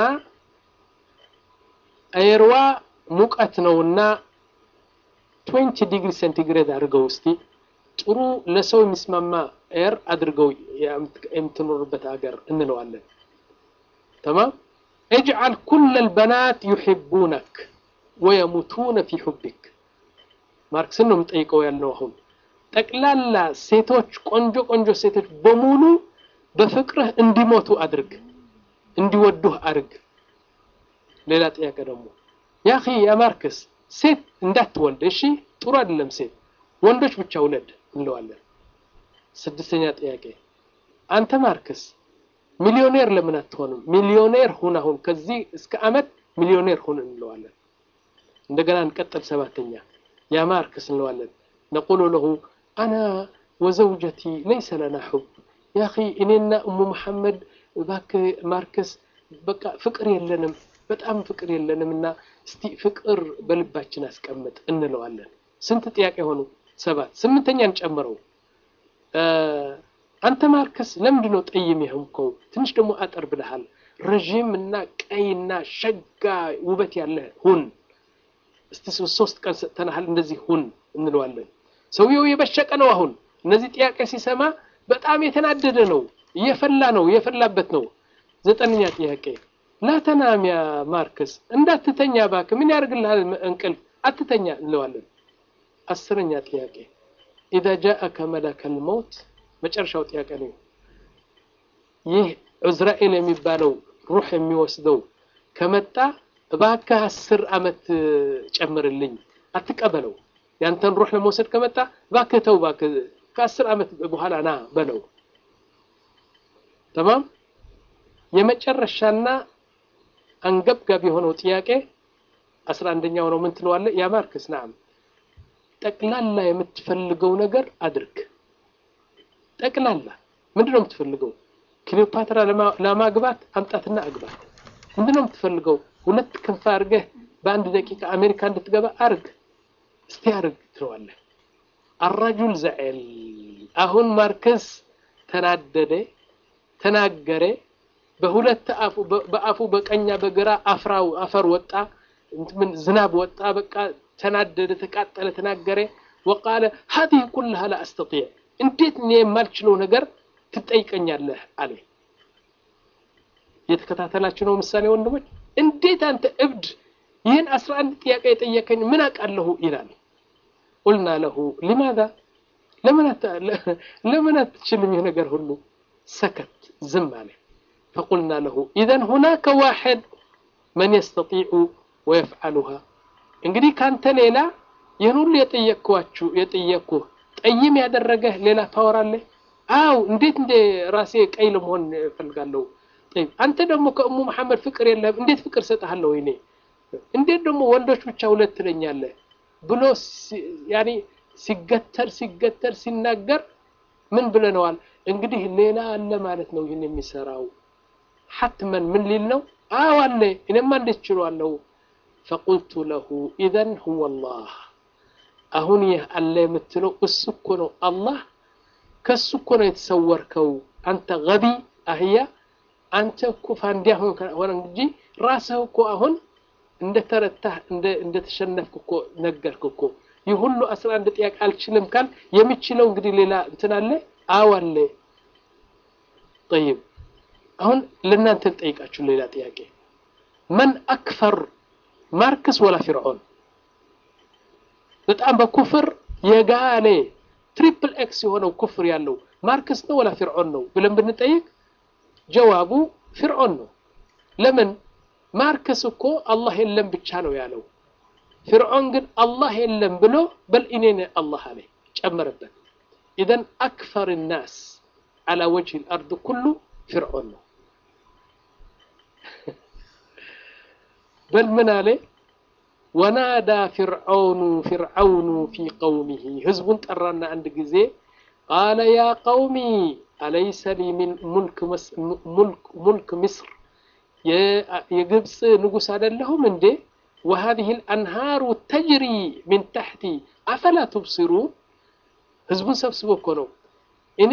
A: አየርዋ ሙቀት ነውና ትዌንቲ ዲግሪ ሴንቲግሬድ አድርገው እስቲ ጥሩ ለሰው የሚስማማ ኤር አድርገው የምትኖርበት ሀገር እንለዋለን። ተማም እጅዓል ኩለ ልበናት ዩሒቡነክ ወየሙቱነ ፊ ሑቢክ ማርክስን ነው የምጠይቀው ያልነው። አሁን ጠቅላላ ሴቶች ቆንጆ ቆንጆ ሴቶች በሙሉ በፍቅርህ እንዲሞቱ አድርግ፣ እንዲወዱህ አድርግ። ሌላ ጥያቄ ደግሞ ያ ኺ ያ ማርክስ ሴት እንዳትወልድ እሺ፣ ጥሩ አይደለም ሴት፣ ወንዶች ብቻ ውለድ እንለዋለን። ስድስተኛ ጥያቄ አንተ ማርክስ ሚሊዮኔር ለምን አትሆንም? ሚሊዮኔር ሁን፣ አሁን ከዚህ እስከ አመት ሚሊዮኔር ሁን እንለዋለን። እንደገና እንቀጥል። ሰባተኛ ያ ማርክስ እንለዋለን። ነቁሉ ለሁ አና ወዘውጀቲ ለይሰ ለና ሑብ ያ ኺ እኔና እሙ መሐመድ እባክህ ማርክስ በቃ ፍቅር የለንም፣ በጣም ፍቅር የለንም እና እስቲ ፍቅር በልባችን አስቀምጥ እንለዋለን። ስንት ጥያቄ ሆኑ? ሰባት። ስምንተኛ እንጨምረው። አንተ ማርክስ ለምንድን ነው ጠይም የሆንከው? ትንሽ ደግሞ አጠር ብለሃል። ረዥም እና ቀይና ሸጋ ውበት ያለህ ሁን እስቲ ሶስት ቀን ሰጥተናሃል፣ እንደዚህ ሁን እንለዋለን። ሰውየው የበሸቀ ነው። አሁን እነዚህ ጥያቄ ሲሰማ በጣም የተናደደ ነው፣ እየፈላ ነው፣ እየፈላበት ነው። ዘጠነኛ ጥያቄ ላተናም ያ ማርክስ እንዳትተኛ እባክህ፣ ምን ያደርግልሃል እንቅልፍ፣ አትተኛ እንለዋለን። አስረኛ ጥያቄ ኢዛ ጃአከ መለከል መውት መጨረሻው ጥያቄ ነው። ይህ ዑዝራኤል የሚባለው ሩህ የሚወስደው ከመጣ እባክህ አስር ዓመት ጨምርልኝ፣ አትቀበለው። ያንተን ሩህ ለመውሰድ ከመጣ እባክህ ተው፣ እባክህ ከአስር ዓመት በኋላ ና በለው። ተማም የመጨረሻና አንገብጋቢ የሆነው ጥያቄ አስራ አንደኛው ነው። ምን ትለዋለህ? ያ ማርክስ ናም ጠቅላላ የምትፈልገው ነገር አድርግ። ጠቅላላ ምንድን ነው የምትፈልገው? ክሊዮፓትራ ለማግባት አምጣትና አግባት። ምንድን ነው የምትፈልገው? ሁለት ክንፍ አድርገህ በአንድ ደቂቃ አሜሪካ እንድትገባ አርግ፣ እስቲ አርግ ትለዋለህ። አራጁል ዘዕል አሁን ማርከስ ተናደደ፣ ተናገረ። በሁለት አፉ በአፉ በቀኛ በግራ አፍራው አፈር ወጣ፣ ምን ዝናብ ወጣ። በቃ ተናደደ፣ ተቃጠለ፣ ተናገረ። ወቃለ ሀዚህ ኩልሃ ላ አስተጢዕ እንዴት እኔ የማልችለው ነገር ትጠይቀኛለህ አለ። የተከታተላችሁ ነው ምሳሌ ወንድሞች። እንዴት አንተ እብድ ይህን አስራ አንድ ጥያቄ የጠየቀኝ ምን አውቃለሁ ይላል። ቁልና ለሁ ሊማዛ ለምን አትችልም ይህ ነገር ሁሉ? ሰከት ዝም አለ። ፈቁልና ለሁ ኢዘን ሁናከ ዋሕድ መን የስተጢዑ ወየፍዓሉሃ እንግዲህ ካንተ ሌላ ይህን ሁሉ የጠየቅኳችሁ የጠየቅኩህ ጠይም ያደረገህ ሌላ ፓወር አለ? አው እንዴት እንደ ራሴ ቀይ ለመሆን እፈልጋለሁ። ጠይብ አንተ ደግሞ ከእሙ መሐመድ ፍቅር የለህም፣ እንዴት ፍቅር ሰጥሃለሁ? ወይኔ እንዴት ደግሞ ወንዶች ብቻ ሁለት ትለኛለህ ብሎ ያኔ ሲገተር ሲገተር ሲናገር ምን ብለነዋል? እንግዲህ ሌላ አለ ማለት ነው ይህን የሚሰራው ሐትመን ምን ሊል ነው? አዎ አለ። እኔማ እንዴት ችሏለሁ? ፈቁልቱ ለሁ ኢዘን ሁወ ላህ አሁን ይህ አለ የምትለው እሱ እኮ ነው አላህ ከሱ እኮ ነው የተሰወርከው አንተ ገቢ አህያ አንተ እኮ ፋንዲያ ሆነ እንጂ ራስህ እኮ አሁን እንደተረታህ እንደተሸነፍክ እኮ ነገርክ እኮ ይህ ሁሉ አስራ አንድ ጥያቄ አልችልም ካል የሚችለው እንግዲህ ሌላ እንትን አለ አዎ አለ ጠይብ አሁን ለእናንተ ልጠይቃችሁ ሌላ ጥያቄ መን አክፈር ማርክስ ወላ ፊርዖን በጣም በኩፍር የጋሌ ትሪፕል ኤክስ የሆነው ኩፍር ያለው ማርክስ ነው ወላ ፊርዖን ነው ብለን ብንጠይቅ ጀዋቡ ፊርዖን ነው። ለምን? ማርክስ እኮ አላህ የለም ብቻ ነው ያለው። ፊርዖን ግን አላህ የለም ብሎ በል እኔ ነኝ አላህ አለ ጨመረበት። ኢዘን አክፈር ናስ አላ ወጅህ ልአርድ ኩሉ ፊርዖን ነው። በል ምን አለ ወናዳ ፊርዓውኑ ፊርዓውኑ ፊ ቀውሚሂ ህዝቡን ጠራና አንድ ጊዜ ቃለ ያ ቀውሚ አለይሰ ሊ ሚን ሙልክ ምስር የግብፅ ንጉሥ አይደለሁም እንዴ? ወሀዚህ ልአንሃሩ ተጅሪ ሚን ታሕቲ አፈላ ትብሲሩን። ህዝቡን ሰብስቦ እኮ ነው እኔ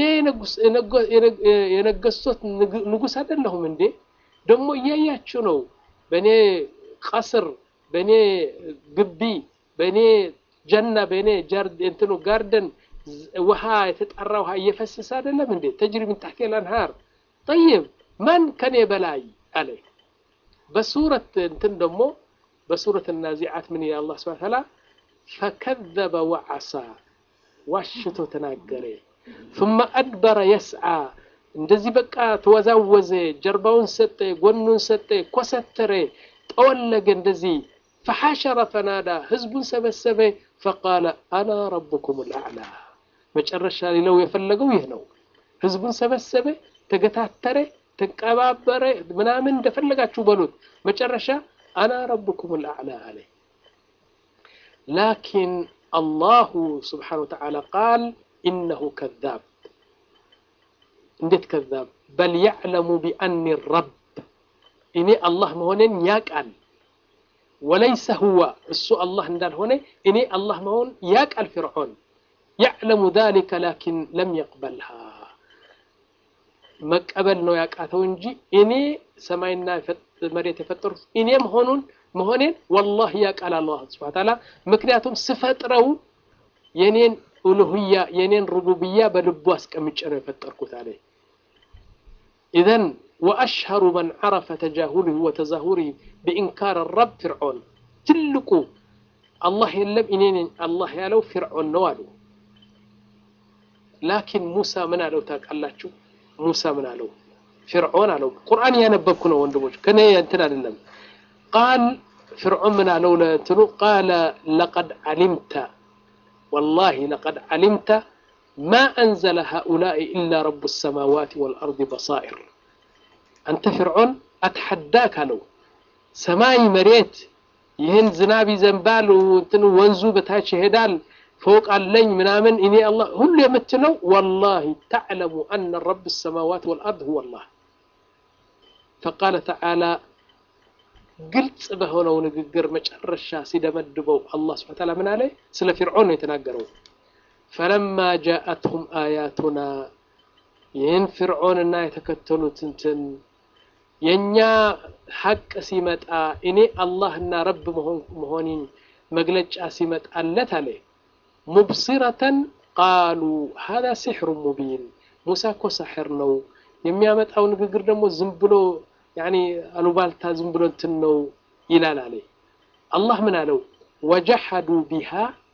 A: የነገስቶት ንጉሥ አይደለሁም እንዴ? ደግሞ እያያችሁ ነው በእኔ ቀስር በእኔ ግቢ በእኔ ጀና በእኔ እንትኑ ጋርደን ውሃ የተጣራ ውሃ እየፈሰሰ አይደለም እንዴ? ተጅሪ ምን ታሕቲ ልአንሃር ጠይብ ማን ከኔ በላይ አለ። በሱረት እንትን ደግሞ በሱረት ናዚዓት ምን ይላል አላህ ሱብሓነሁ ወተዓላ ፈከዘበ ወዐሳ ዋሽቶ ተናገረ። ثم أدبر يسعى እንደዚህ በቃ ተወዛወዘ፣ ጀርባውን ሰጠ፣ ጎኑን ሰጠ፣ ኮሰተረ፣ ጠወለገ እንደዚህ ፈሐሸረ ፈናዳ ህዝቡን ሰበሰበ። ፈቃለ አና ረቡኩም ልአዕላ መጨረሻ ሊለው የፈለገው ይህ ነው። ህዝቡን ሰበሰበ፣ ተገታተረ፣ ተቀባበረ፣ ምናምን እንደፈለጋችሁ በሉት። መጨረሻ አና ረቡኩም ልአዕላ አለ። ላኪን አላሁ ስብሓነ ወተዓላ ቃል ኢነሁ ከዛብ። እንዴት ከዛብ? በል ያዕለሙ ቢአኒ ረብ እኔ አላህ መሆኔን ያቃል ወለይሰ ሁወ እሱ አላህ እንዳልሆነ እኔ አላህ መሆን ያቃል። ፊርዖን ያዕለሙ ዛሊከ ላኪን ለም የቅበልሃ መቀበል ነው ያቃተው እንጂ እኔ ሰማይና መሬት የፈጠሩት እኔ መሆኑን መሆኔን ወላሂ ያቃል አላህ ሱብሓነሁ ወተዓላ። ምክንያቱም ስፈጥረው የኔን ኡሉህያ የኔን ሩቡብያ በልቡ አስቀምጬ ነው የፈጠርኩት አለ። ኢዘን ወአሽሀሩ መን ዐረፈ ተጃሁልህ ወተዛሁሪህ ቢኢንካር ረብ ፊርዖን ትልቁ አላህ የለም እኔ ነኝ አላህ ያለው ፊርዖን ነው አሉ። ላኪን ሙሳ ምን አለው ታውቃላችሁ? ሙሳ ምን አለው? ፊርዖን አለው። ቁርአን እያነበብኩ ነው ወንድሞች፣ ከኔ እንትን አይደለም። ቃል ፍርዖን ምን አለው ለእንትኑ ቃለ ለቀድ ዓሊምተ ወላሂ ለቀድ ዓሊምተ ማ አንዘለ ሃኡላኢ ኢላ ረቡ ሰማዋት ወልአርድ በሳኢር አንተ ፍርዖን አትሐዳክ አለው ሰማይ መሬት ይህን ዝናብ ይዘንባል እንትን ወንዙ በታች ይሄዳል ፎቅ አለኝ ምናምን እኔ አላህ ሁሉ የምትለው ወላሂ ተዕለሙ አነ ረብ ሰማዋት ወልአርድ ሁወ አላህ ፈቃለ ተዓላ ግልጽ በሆነው ንግግር መጨረሻ ሲደመድበው አላህ ስብሐ ተዓላ ምን አለ? ስለ ፊርዖን ነው የተናገረው። ፈለማ ጃአትሁም አያቱና ይህን ፊርዖንና የተከተሉት እንትን የእኛ ሐቅ ሲመጣ እኔ አላህና ረብ መሆኔን መግለጫ ሲመጣለት አለ ሙብሲረተን ቃሉ ሀዛ ሲሕሩ ሙቢን ሙሳ እኮ ሳሕር ነው የሚያመጣው ንግግር ደግሞ ዝም ብሎ ያኒ አሉባልታ ዝም ብሎ እንትን ነው ይላል አለ አላህ ምን አለው ወጀሐዱ ቢሃ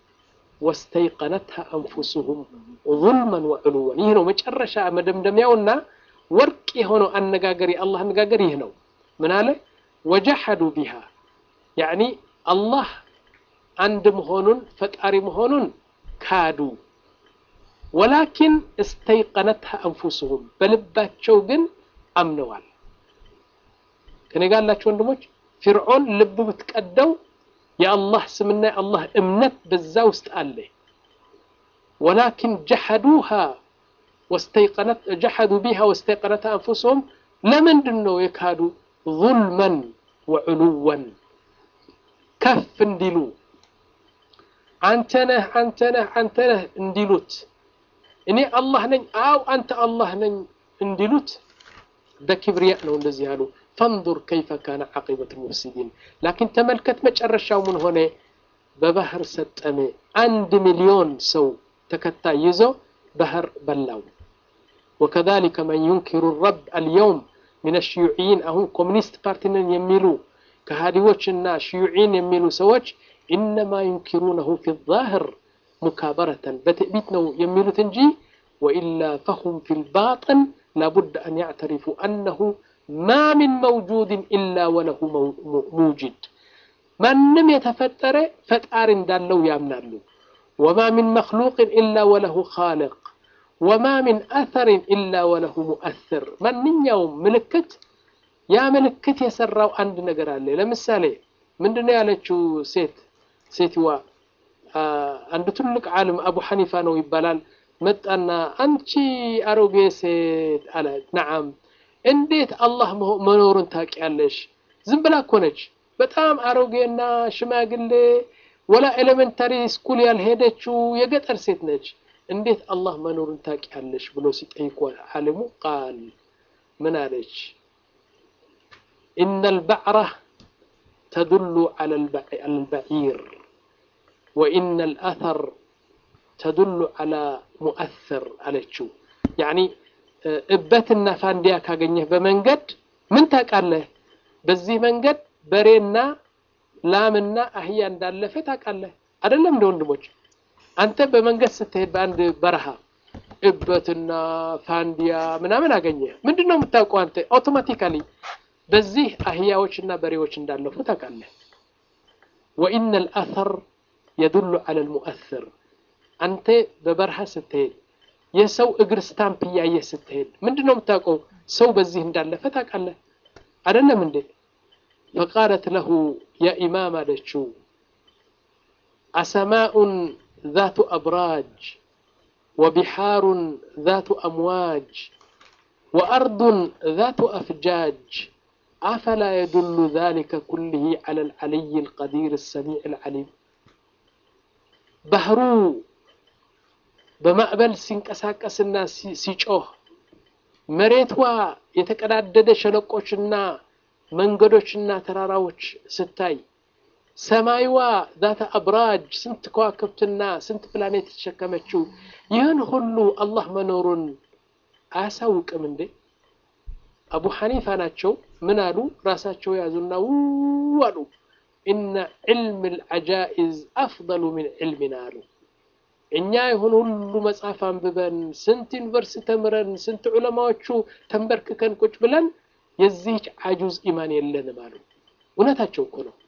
A: ወስተይቀነትሃ አንፉሱሁም ظልመን ወዕሉወን ይህ ነው መጨረሻ መደምደሚያውና ወርቅ የሆነው አነጋገር የአላህ አነጋገር ይህ ነው ምን አለ ወጀሐዱ ቢሃ ያኒ አላህ አንድ መሆኑን ፈጣሪ መሆኑን ካዱ ወላኪን እስተይቀነትሃ አንፉሱሁም በልባቸው ግን አምነዋል ከኔ ጋር ያላችሁ ወንድሞች ፊርዖን ልብ ብትቀደው የአላህ ስምና የአላህ እምነት በዛ ውስጥ አለ ወላኪን ጀሐዱሃ ወስተይቀነት ጀሐዱ ቢሃ ወስተይቀነት አንፉስሁም ለምንድን ነው የካዱ ظልመን ወዕሉወን ከፍ እንዲሉ አንተ ነህ አንተ ነህ አንተ ነህ እንዲሉት እኔ አላህ ነኝ አው አንተ አላህ ነኝ እንዲሉት በክብርያ ነው እንደዚህ ያሉ ፈንظር ከይፈ ካነ ዓቂበት ልሙፍሲዲን ላኪን ተመልከት መጨረሻው ምን ሆነ በባህር ሰጠመ አንድ ሚሊዮን ሰው ተከታይ ይዞ ባህር በላው ወከዛሊከ መን ዩንኪሩ ረብ አልየውም ምን ሽዩዕይን አሁን ኮሚኒስት ፓርቲ ነን የሚሉ ከሃዲዎችና ሽዩዒን የሚሉ ሰዎች ኢነማ ዩንኪሩነሁ ፊ ዛህር ሙካበረተን በትዕቢት ነው የሚሉት እንጂ ወኢላ ፈሁም ፊ ልባጥን ላቡድ አን ያዕተሪፉ አነሁ ማ ሚን መውጁድን ኢላ ወለሁ ሙውጅድ ማንም የተፈጠረ ፈጣሪ እንዳለው ያምናሉ ወማ ሚን መክሉቅን ኢላ ወለሁ ኻልቅ ወማ ሚን አተርን ኢላ ወለሁ ሙአስር ማንኛውም ምልክት ያ ምልክት የሰራው አንድ ነገር አለ ለምሳሌ ምንድነው ያለችው ሴት ሴትዋ አንድ ትልቅ ዓለም አቡ ሐኒፋ ነው ይባላል መጣና አንቺ አሮጌ ሴት አለ ነዓም እንዴት አላህ መኖሩን ታውቂያለሽ ዝም ብላ እኮ ነች በጣም አሮጌና ሽማግሌ ወላ ኤሌመንታሪ ስኩል ያልሄደችው የገጠር ሴት ነች እንዴት አላህ መኖሩን ታውቂያለሽ ብሎ ሲጠይቁ ዓለሙ ቃል ምን አለች ኢነ አልበዕራ ተዱሉ ዐላ አልበዒር ወኢነ አልአተር ተዱሉ ዐላ ሙአስር አለችው ያኒ እበትና ፋንዲያ ካገኘህ በመንገድ ምን ታውቃለህ በዚህ መንገድ በሬና ላምና አህያ እንዳለፈ ታውቃለህ አይደለም እንደ ወንድሞች አንተ በመንገድ ስትሄድ በአንድ በረሃ እበትና ፋንዲያ ምናምን አገኘ ምንድን ነው የምታውቀው አንተ አውቶማቲካሊ በዚህ አህያዎችና በሬዎች እንዳለፉ ታውቃለህ ወኢነ አልአተር የዱሉ ዐላ ልሙአስር አንተ በበረሃ ስትሄድ የሰው እግር ስታምፕ እያየህ ስትሄድ ምንድን ነው የምታውቀው ሰው በዚህ እንዳለፈ ታውቃለህ አይደለም እንዴ ፈቃለት ለሁ ያ ኢማም አለችው አሰማኡን ذات أبراج وبحار ذات أمواج وأرض ذات أفجاج أفلا يدل ذلك كله على العلي القدير السميع العليم بهرو በማዕበል ሲንቀሳቀስና ሲጮህ መሬቷ የተቀዳደደ ሸለቆችና መንገዶችና ተራራዎች ስታይ ሰማይዋ ዛተ አብራጅ ስንት ከዋክብትና ስንት ፕላኔት የተሸከመችው ይህን ሁሉ አላህ መኖሩን አያሳውቅም እንዴ? አቡ ሐኒፋ ናቸው። ምን አሉ? ራሳቸው ያዙና ው አሉ። ኢነ ዕልም ልዓጃኢዝ አፍضሉ ምን ዕልሚና አሉ። እኛ የሆነ ሁሉ መጽሐፍ አንብበን ስንት ዩኒቨርሲቲ ተምረን ስንት ዑለማዎቹ ተንበርክከን ቁጭ ብለን የዚህች አጁዝ ኢማን የለንም አሉ። እውነታቸው እኮ ነው።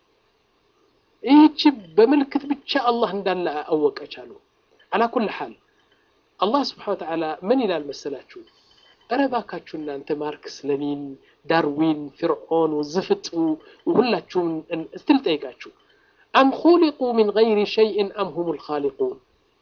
A: ይህች በምልክት ብቻ አላህ እንዳለ አወቀች አሉ። አላ ኩል ሓል አላህ ስብሓነ ወተዓላ ምን ይላል መሰላችሁ? እረ እባካችሁ እናንተ ማርክስ፣ ለኒን፣ ዳርዊን፣ ፍርዖን፣ ዝፍጡ ሁላችሁም ስትል ጠይቃችሁ አም ኹሊቁ ሚን ገይሪ ሸይእን አም ሁም ልኻሊቁን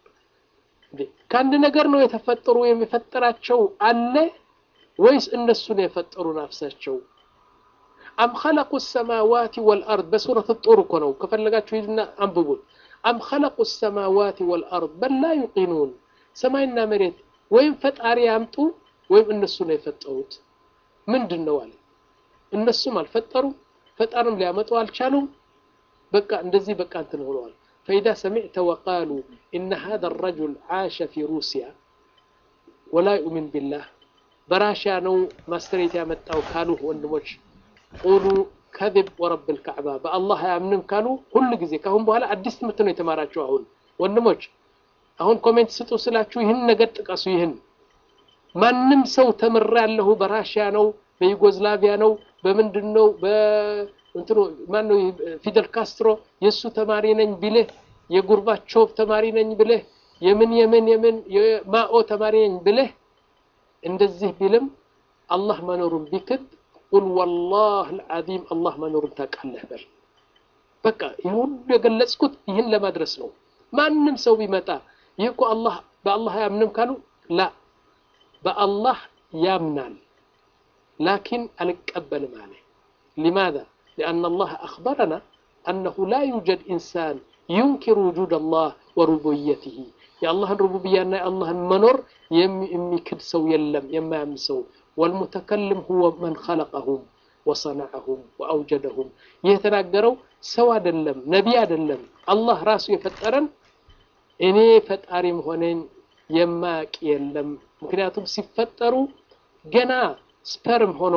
A: ከአንድ ነገር ነው የተፈጠሩ የሚፈጠራቸው አለ ወይስ እነሱ ነው የፈጠሩ ናፍሳቸው? አም ኸለቁ ሰማዋት ወልአርድ በሱረት ጡር እኮ ነው። ከፈለጋችሁ ሂድና አንብቡት። አም ኸለቁ ሰማዋት ወልአርድ በል ላ ዩቂኑን ሰማይና መሬት ወይም ፈጣሪ ያምጡ ወይም እነሱ ነው የፈጠሩት። ምንድን ነው አለ። እነሱም አልፈጠሩም፣ ፈጣሪም ሊያመጡ አልቻሉም። በቃ እንደዚህ በቃ እንትን ሆነዋል። ፈኢዛ ሰሚዕተ ወቃሉ ኢነ ሃዛ ረጁል ዓሸ ፊ ሩሲያ ወላ ዩእሚን ቢላህ በራሽያ ነው ማስተሬት ያመጣው ካሉ ወንድሞች ቁሉ ከذብ ወረብ ልካዕባ በአላህ አያምንም ካሉ ሁሉ ጊዜ ካሁን በኋላ አዲስ ትምህርት ነው የተማራችሁ። አሁን ወንድሞች አሁን ኮሜንት ስጡ ስላችሁ ይህን ነገር ጥቀሱ። ይህን ማንም ሰው ተምሬ ያለሁ በራሽያ ነው በዩጎዝላቪያ ነው በምንድን ነው በእንትኑ ማን ነው ፊደል ካስትሮ የእሱ ተማሪ ነኝ ብልህ የጉርባቾቭ ተማሪ ነኝ ብልህ የምን የምን የምን የማኦ ተማሪ ነኝ ብልህ እንደዚህ ቢልም አላህ መኖሩን ቢክድ ቁል ወላህ ልዓዚም አላህ መኖሩን ታውቃለህ በል። በቃ ይህ ሁሉ የገለጽኩት ይህን ለማድረስ ነው። ማንም ሰው ቢመጣ ይህ እኮ አላህ በአላህ አያምንም ካሉ ላ በአላህ ያምናል ላኪን አልቀበልም አለ። ሊማዛ ሊአነ አላህ አኽበረና አነሁ ላ ዩጀድ ኢንሳን ዩንኪር ውጁድ አላህ ወሩቡብየትህ የአላህን ሩቡብያና የአላህን መኖር የሚክድ ሰው የለም የማያምን ሰው ወልሙተከልም ሁወ መን ኸለቀሁም ወሰነዐሁም ወአውጀደሁም ይህ የተናገረው ሰው አይደለም ነቢይ አይደለም አላህ ራሱ የፈጠረን እኔ ፈጣሪ መሆኔን የማያውቅ የለም ምክንያቱም ሲፈጠሩ ገና ስፐርም ሆኖ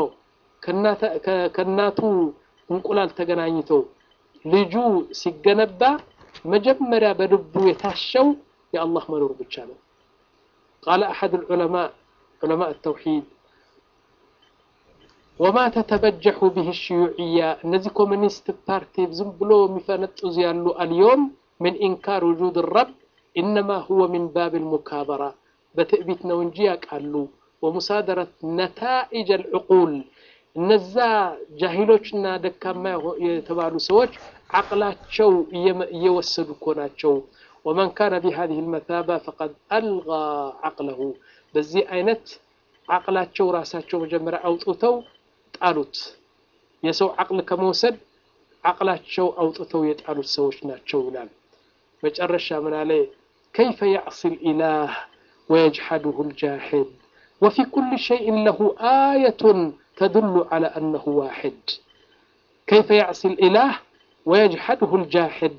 A: ከእናቱ እንቁላል ተገናኝቶ ልጁ ሲገነባ መጀመሪያ በልቡ የታሸው የአላህ መኖር ብቻ ነው ቃለ አሐድ ዑለማ ዑለማ ተውሒድ ወማ ተተበጀሑ ብህ ሽዩዕያ እነዚህ ኮሚኒስት ፓርቲ ዝም ብሎ የሚፈነጥዙ ያሉ አልዮም ምን ኢንካር ውጁድ ረብ ኢነማ ሁወ ሚን ባብ ልሙካበራ በትዕቢት ነው እንጂ ያውቃሉ ወሙሳደረት ነታኢጅ አልዕቁል እነዛ ጃሂሎችና ደካማ የተባሉ ሰዎች ዓቅላቸው እየወሰዱ እኮ ናቸው ወመን ካነ ቢሃዚህ ልመታባ ፈቀድ አልጋ ዓቅለሁ በዚህ አይነት ዓቅላቸው ራሳቸው መጀመሪያ አውጥተው ጣሉት የሰው ዓቅል ከመውሰድ ዓቅላቸው አውጥተው የጣሉት ሰዎች ናቸው ይላል መጨረሻ ምን አለ ከይፈ ያዕሲ ልኢላህ ወየጅሐዱሁ ልጃሒድ ወፊ ኩል ሸይእን ለሁ አየቱን ተድሉ ዐላ አነሁ ዋሕድ ከይፈ ያዕሲ ልኢላህ ወየጅሐድሁ ልጃሒድ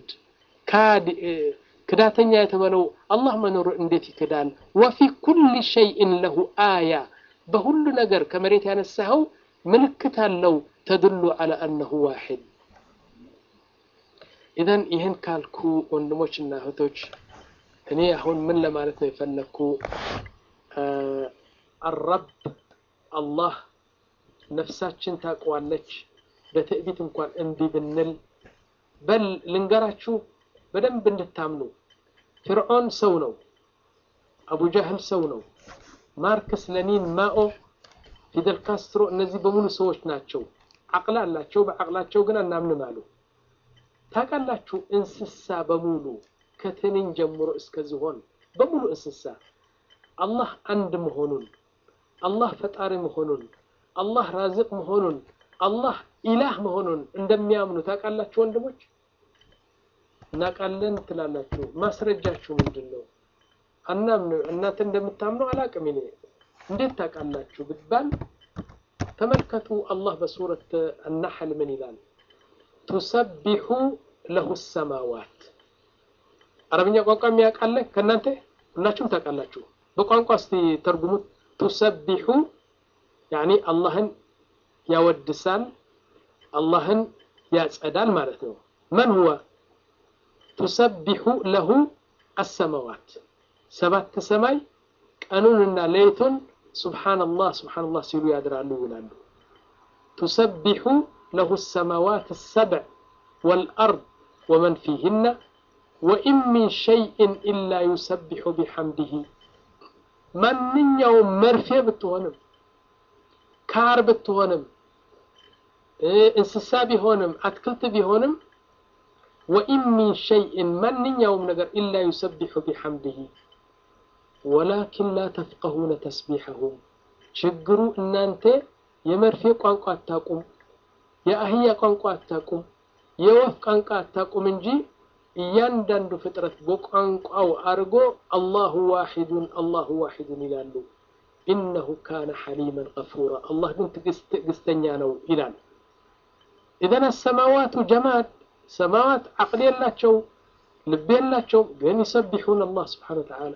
A: ክዳተኛ የተባለው አላህ መኖሩ እንዴት ይክዳል? ወፊ ኩል ሸይእን ለሁ አያ በሁሉ ነገር ከመሬት ያነሳኸው ምልክት አለው ተድሉ ዐላ አነሁ ዋሕድ። ኢዘን ይህን ካልኩ ወንድሞች እና እህቶች እኔ አሁን ምን ለማለት ነው የፈለግኩ አረብ አላህ ነፍሳችን ታውቀዋለች። በትዕቢት እንኳን እምቢ ብንል በል ልንገራችሁ በደንብ እንድታምኑ ፍርዖን ሰው ነው። አቡ ጃህል ሰው ነው። ማርክስ፣ ለኒን፣ ማኦ፣ ፊደል ካስትሮ እነዚህ በሙሉ ሰዎች ናቸው። አቅል አላቸው። በአቅላቸው ግን አናምንም አሉ። ታውቃላችሁ እንስሳ በሙሉ ከትንኝ ጀምሮ እስከ ዝሆን በሙሉ እንስሳ አላህ አንድ መሆኑን አላህ ፈጣሪ መሆኑን አላህ ራዝቅ መሆኑን አላህ ኢላህ መሆኑን እንደሚያምኑ ታውቃላችሁ ወንድሞች? እናውቃለን ትላላችሁ። ማስረጃችሁ ምንድን ነው? አናምን እናንተ እንደምታምኑ አላቅም። እኔ እንዴት ታውቃላችሁ ብባል ተመልከቱ። አላህ በሱረት አናሐል ምን ይላል? ቱሰቢሑ ለሁ ሰማዋት። አረብኛ ቋንቋ የሚያውቃለ ከእናንተ ሁላችሁም ታውቃላችሁ። በቋንቋ እስቲ ተርጉሙት። ቱሰቢሑ ያኒ አላህን ያወድሳል፣ አላህን ያጸዳል ማለት ነው። መን ሁወ ቱሰቢሑ ለሁ አሰማዋት ሰባት ሰማይ ቀኑንና ሌይቱን ሱብሓነላህ ሱብሓነላህ ሲሉ ያድራሉ ይላሉ። ቱሰቢሑ ለሁ ሰማዋት ሰብዕ ወልአርድ ወመን ፊህነ ወኢን ሚን ሸይእን ኢላ ዩሰቢሑ ቢሐምድህ ማንኛውም መርፌ ብትሆንም ካር ብትሆንም እንስሳ ቢሆንም አትክልት ቢሆንም ወኢን ሚን ሸይእን ማንኛውም ነገር ኢላ ዩሰቢሑ ቢሐምድህ ወላኪን ላ ተፍቀሁነ ተስቢሐሁም ችግሩ እናንተ የመርፌ ቋንቋ አታቁም፣ የአህያ ቋንቋ አታቁም፣ የወፍ ቋንቋ አታቁም እንጂ እያንዳንዱ ፍጥረት በቋንቋው አድርጎ አላሁ ዋሒዱን አላሁ ዋሒዱን ይላሉ። ኢነሁ ካነ ሐሊመን ገፉራ አላህ ግን ትዕግስተኛ ነው ይላል። ኢዘን አሰማዋቱ ጀማድ ሰማዋት ዓቅል የላቸው ልብ የላቸው ግን ይሰቢሑን አላህ ስብሓነ ወተዓላ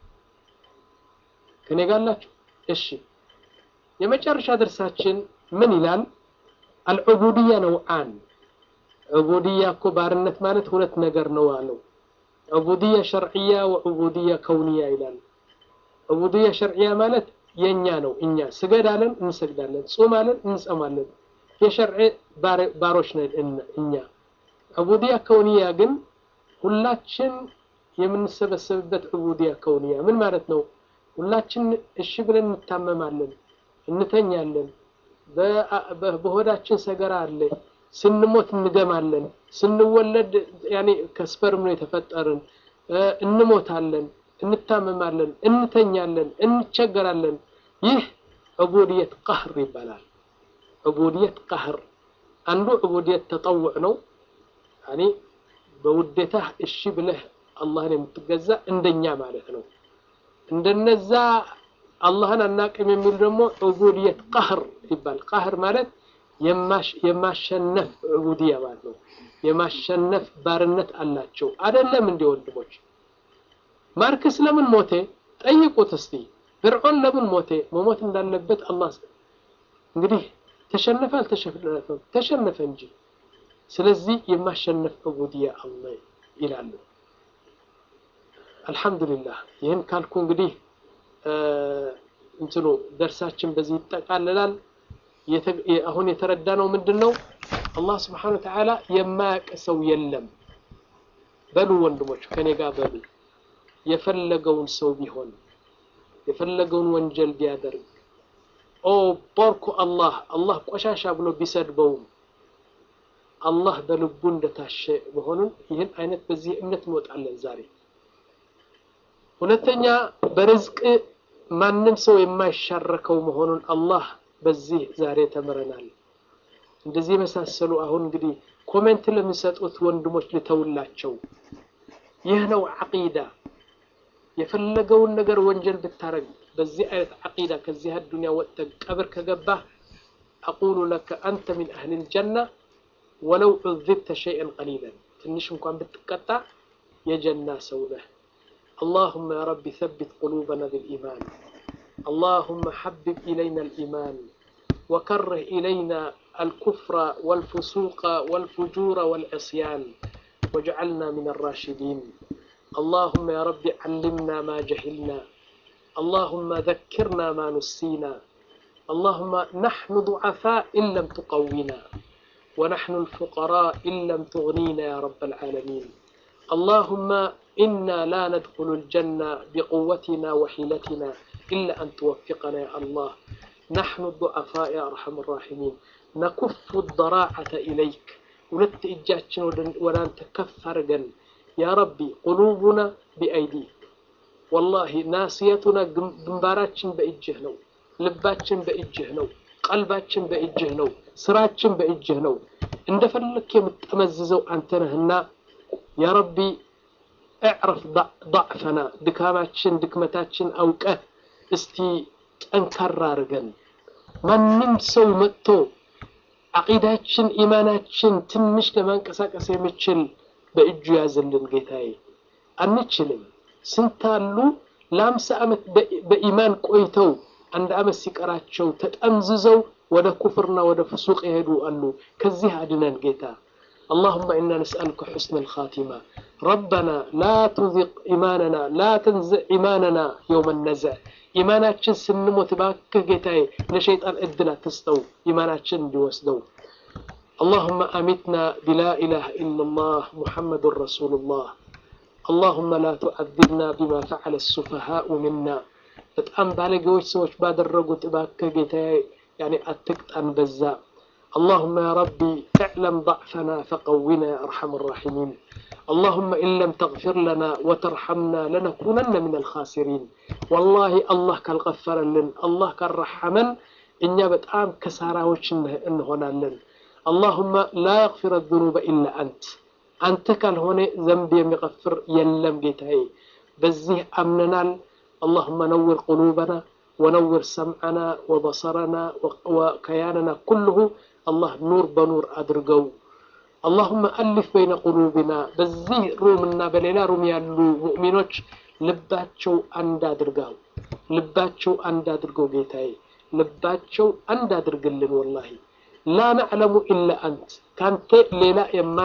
A: ከኔ ጋላችሁ እሺ የመጨረሻ ድርሳችን ምን ይላል አልዑቡድያ ነውዓን ዑቡድያ እኮ ባርነት ማለት ሁለት ነገር ነው አለው ዑቡድያ ሸርዕያ ወዑቡድያ ከውንያ ይላል ዑቡድያ ሸርዕያ ማለት የእኛ ነው እኛ ስገድ አለን እንሰግዳለን ጹም አለን እንጸማለን የሸርዕ ባሮች ነን እኛ ዑቡድያ ከውንያ ግን ሁላችን የምንሰበሰብበት ዑቡድያ ከውንያ ምን ማለት ነው ሁላችን እሺ ብለን እንታመማለን፣ እንተኛለን፣ በሆዳችን ሰገራ አለ፣ ስንሞት እንገማለን፣ ስንወለድ ያኔ ከስፐርም ነው የተፈጠርን፣ እንሞታለን፣ እንታመማለን፣ እንተኛለን፣ እንቸገራለን። ይህ ዑቡድየት ቀህር ይባላል። ዑቡድየት ቀህር አንዱ ዑቡድየት ተጠውዕ ነው። ያኔ በውዴታህ እሺ ብለህ አላህን የምትገዛ እንደኛ ማለት ነው። እንደነዛ አላህን አናቅም የሚሉ ደግሞ ዑቡድየት ቀህር ይባል። ቀህር ማለት የማሸነፍ ዑቡድያ ማለት ነው። የማሸነፍ ባርነት አላቸው። አይደለም እንዲ ወንድሞች፣ ማርክስ ለምን ሞቴ ጠይቁት እስቲ። ፍርዖን ለምን ሞቴ? መሞት እንዳለበት አላህ እንግዲህ ተሸነፈ አልተሸነፈም? ተሸነፈ እንጂ። ስለዚህ የማሸነፍ ዑቡድያ አላህ ይላሉ። አልሐምዱሊላህ ይህን ካልኩ እንግዲህ እንትኑ ደርሳችን በዚህ ይጠቃልላል። አሁን የተረዳነው ምንድን ነው? አላህ ስብሓነሁ ወተዓላ የማያውቅ ሰው የለም። በሉ ወንድሞች ከኔ ጋር በሉ። የፈለገውን ሰው ቢሆን የፈለገውን ወንጀል ቢያደርግ ኦ ቦርኩ አላህ አላህ ቆሻሻ ብሎ ቢሰድበውም አላህ በልቡ እንደታሸ መሆኑን ይህን አይነት በዚህ እምነት እንወጣለን ዛሬ ሁለተኛ በርዝቅ ማንም ሰው የማይሻረከው መሆኑን አላህ በዚህ ዛሬ ተምረናል። እንደዚህ የመሳሰሉ አሁን እንግዲህ ኮሜንት ለሚሰጡት ወንድሞች ልተውላቸው። ይህ ነው ዓቂዳ። የፈለገውን ነገር ወንጀል ብታረግ በዚህ አይነት ዓቂዳ ከዚህ አዱንያ ወጥተህ ቀብር ከገባህ አቁሉ ለከ አንተ ሚን አህሊል ጀና ወለው ዑዝብተ ሸይአን ቀሊለን ትንሽ እንኳን ብትቀጣ የጀና ሰው ነህ። اللهم يا رب ثبت قلوبنا بالإيمان اللهم حبب إلينا الإيمان وكره إلينا الكفر والفسوق والفجور والعصيان واجعلنا من الراشدين اللهم يا رب علمنا ما جهلنا اللهم ذكرنا ما نسينا اللهم نحن ضعفاء إن لم تقوينا ونحن الفقراء إن لم تغنينا يا رب العالمين اللهم إنا لا ندخل الجنة بقوتنا وحيلتنا إلا أن توفقنا يا الله نحن الضعفاء يا أرحم الراحمين نكف الضراعة إليك ولت إجاتنا ولا نتكفر جن يا ربي قلوبنا بأيديك والله ناسيتنا جنباراتشن بإجه نو لباتشن بإجه نو قلباتشن بإجه نو سراتشن بإجه نو እንደፈለክ የምትጠመዝዘው አንተ ነህና ያ ረቢ እዕረፍ ضዕፈና ድካማችን ድክመታችን አውቀህ እስቲ ጠንካራ አድርገን ማንም ሰው መጥቶ ዓቂዳችን ኢማናችን ትንሽ ለማንቀሳቀስ የሚችል በእጁ ያዝልን ጌታዬ አንችልም ስንት አሉ ለአምሳ ዓመት በኢማን ቆይተው አንድ ዓመት ሲቀራቸው ተጠምዝዘው ወደ ኩፍርና ወደ ፍሱቅ የሄዱ አሉ ከዚህ አድነን ጌታ اللهم إنا نسألك حسن الخاتمة ربنا لا تذق إيماننا لا تنزع إيماننا يوم النزع إيماناتشن سنموت باك جيتاي لشيطان إدنا تستو إيماناتشن بيوسدو اللهم أمتنا بلا إله إلا الله محمد رسول الله اللهم لا تؤذبنا بما فعل السفهاء منا በጣም ባለጌዎች ሰዎች ባደረጉት እባክህ ጌታዬ ያኔ አትቅጣን በዛ اللهم يا ربي اعلم ضعفنا فقونا يا ارحم الراحمين اللهم ان لم تغفر لنا وترحمنا لنكونن من الخاسرين والله الله كالغفر لن الله كالرحمن እኛ በጣም ከሳራዎች እንሆናለን اللهم لا يغفر الذنوب الا انت አንተ ካልሆነ ዘንብ የሚغፍር የለም ጌታዬ በዚህ አምነናል اللهم نور قلوبنا ونور سمعنا وبصرنا وكياننا كله الله نور بنور أدرقو اللهم ألف بين قلوبنا بزي رومنا بليلا روم يالو مؤمنوش ልባቸው አንድ አድርጋው ልባቸው አንድ አድርገው ጌታዬ ልባቸው አንድ አድርግልን ወላሂ ላ ነዕለሙ ኢላ አንት ካንተ ሌላ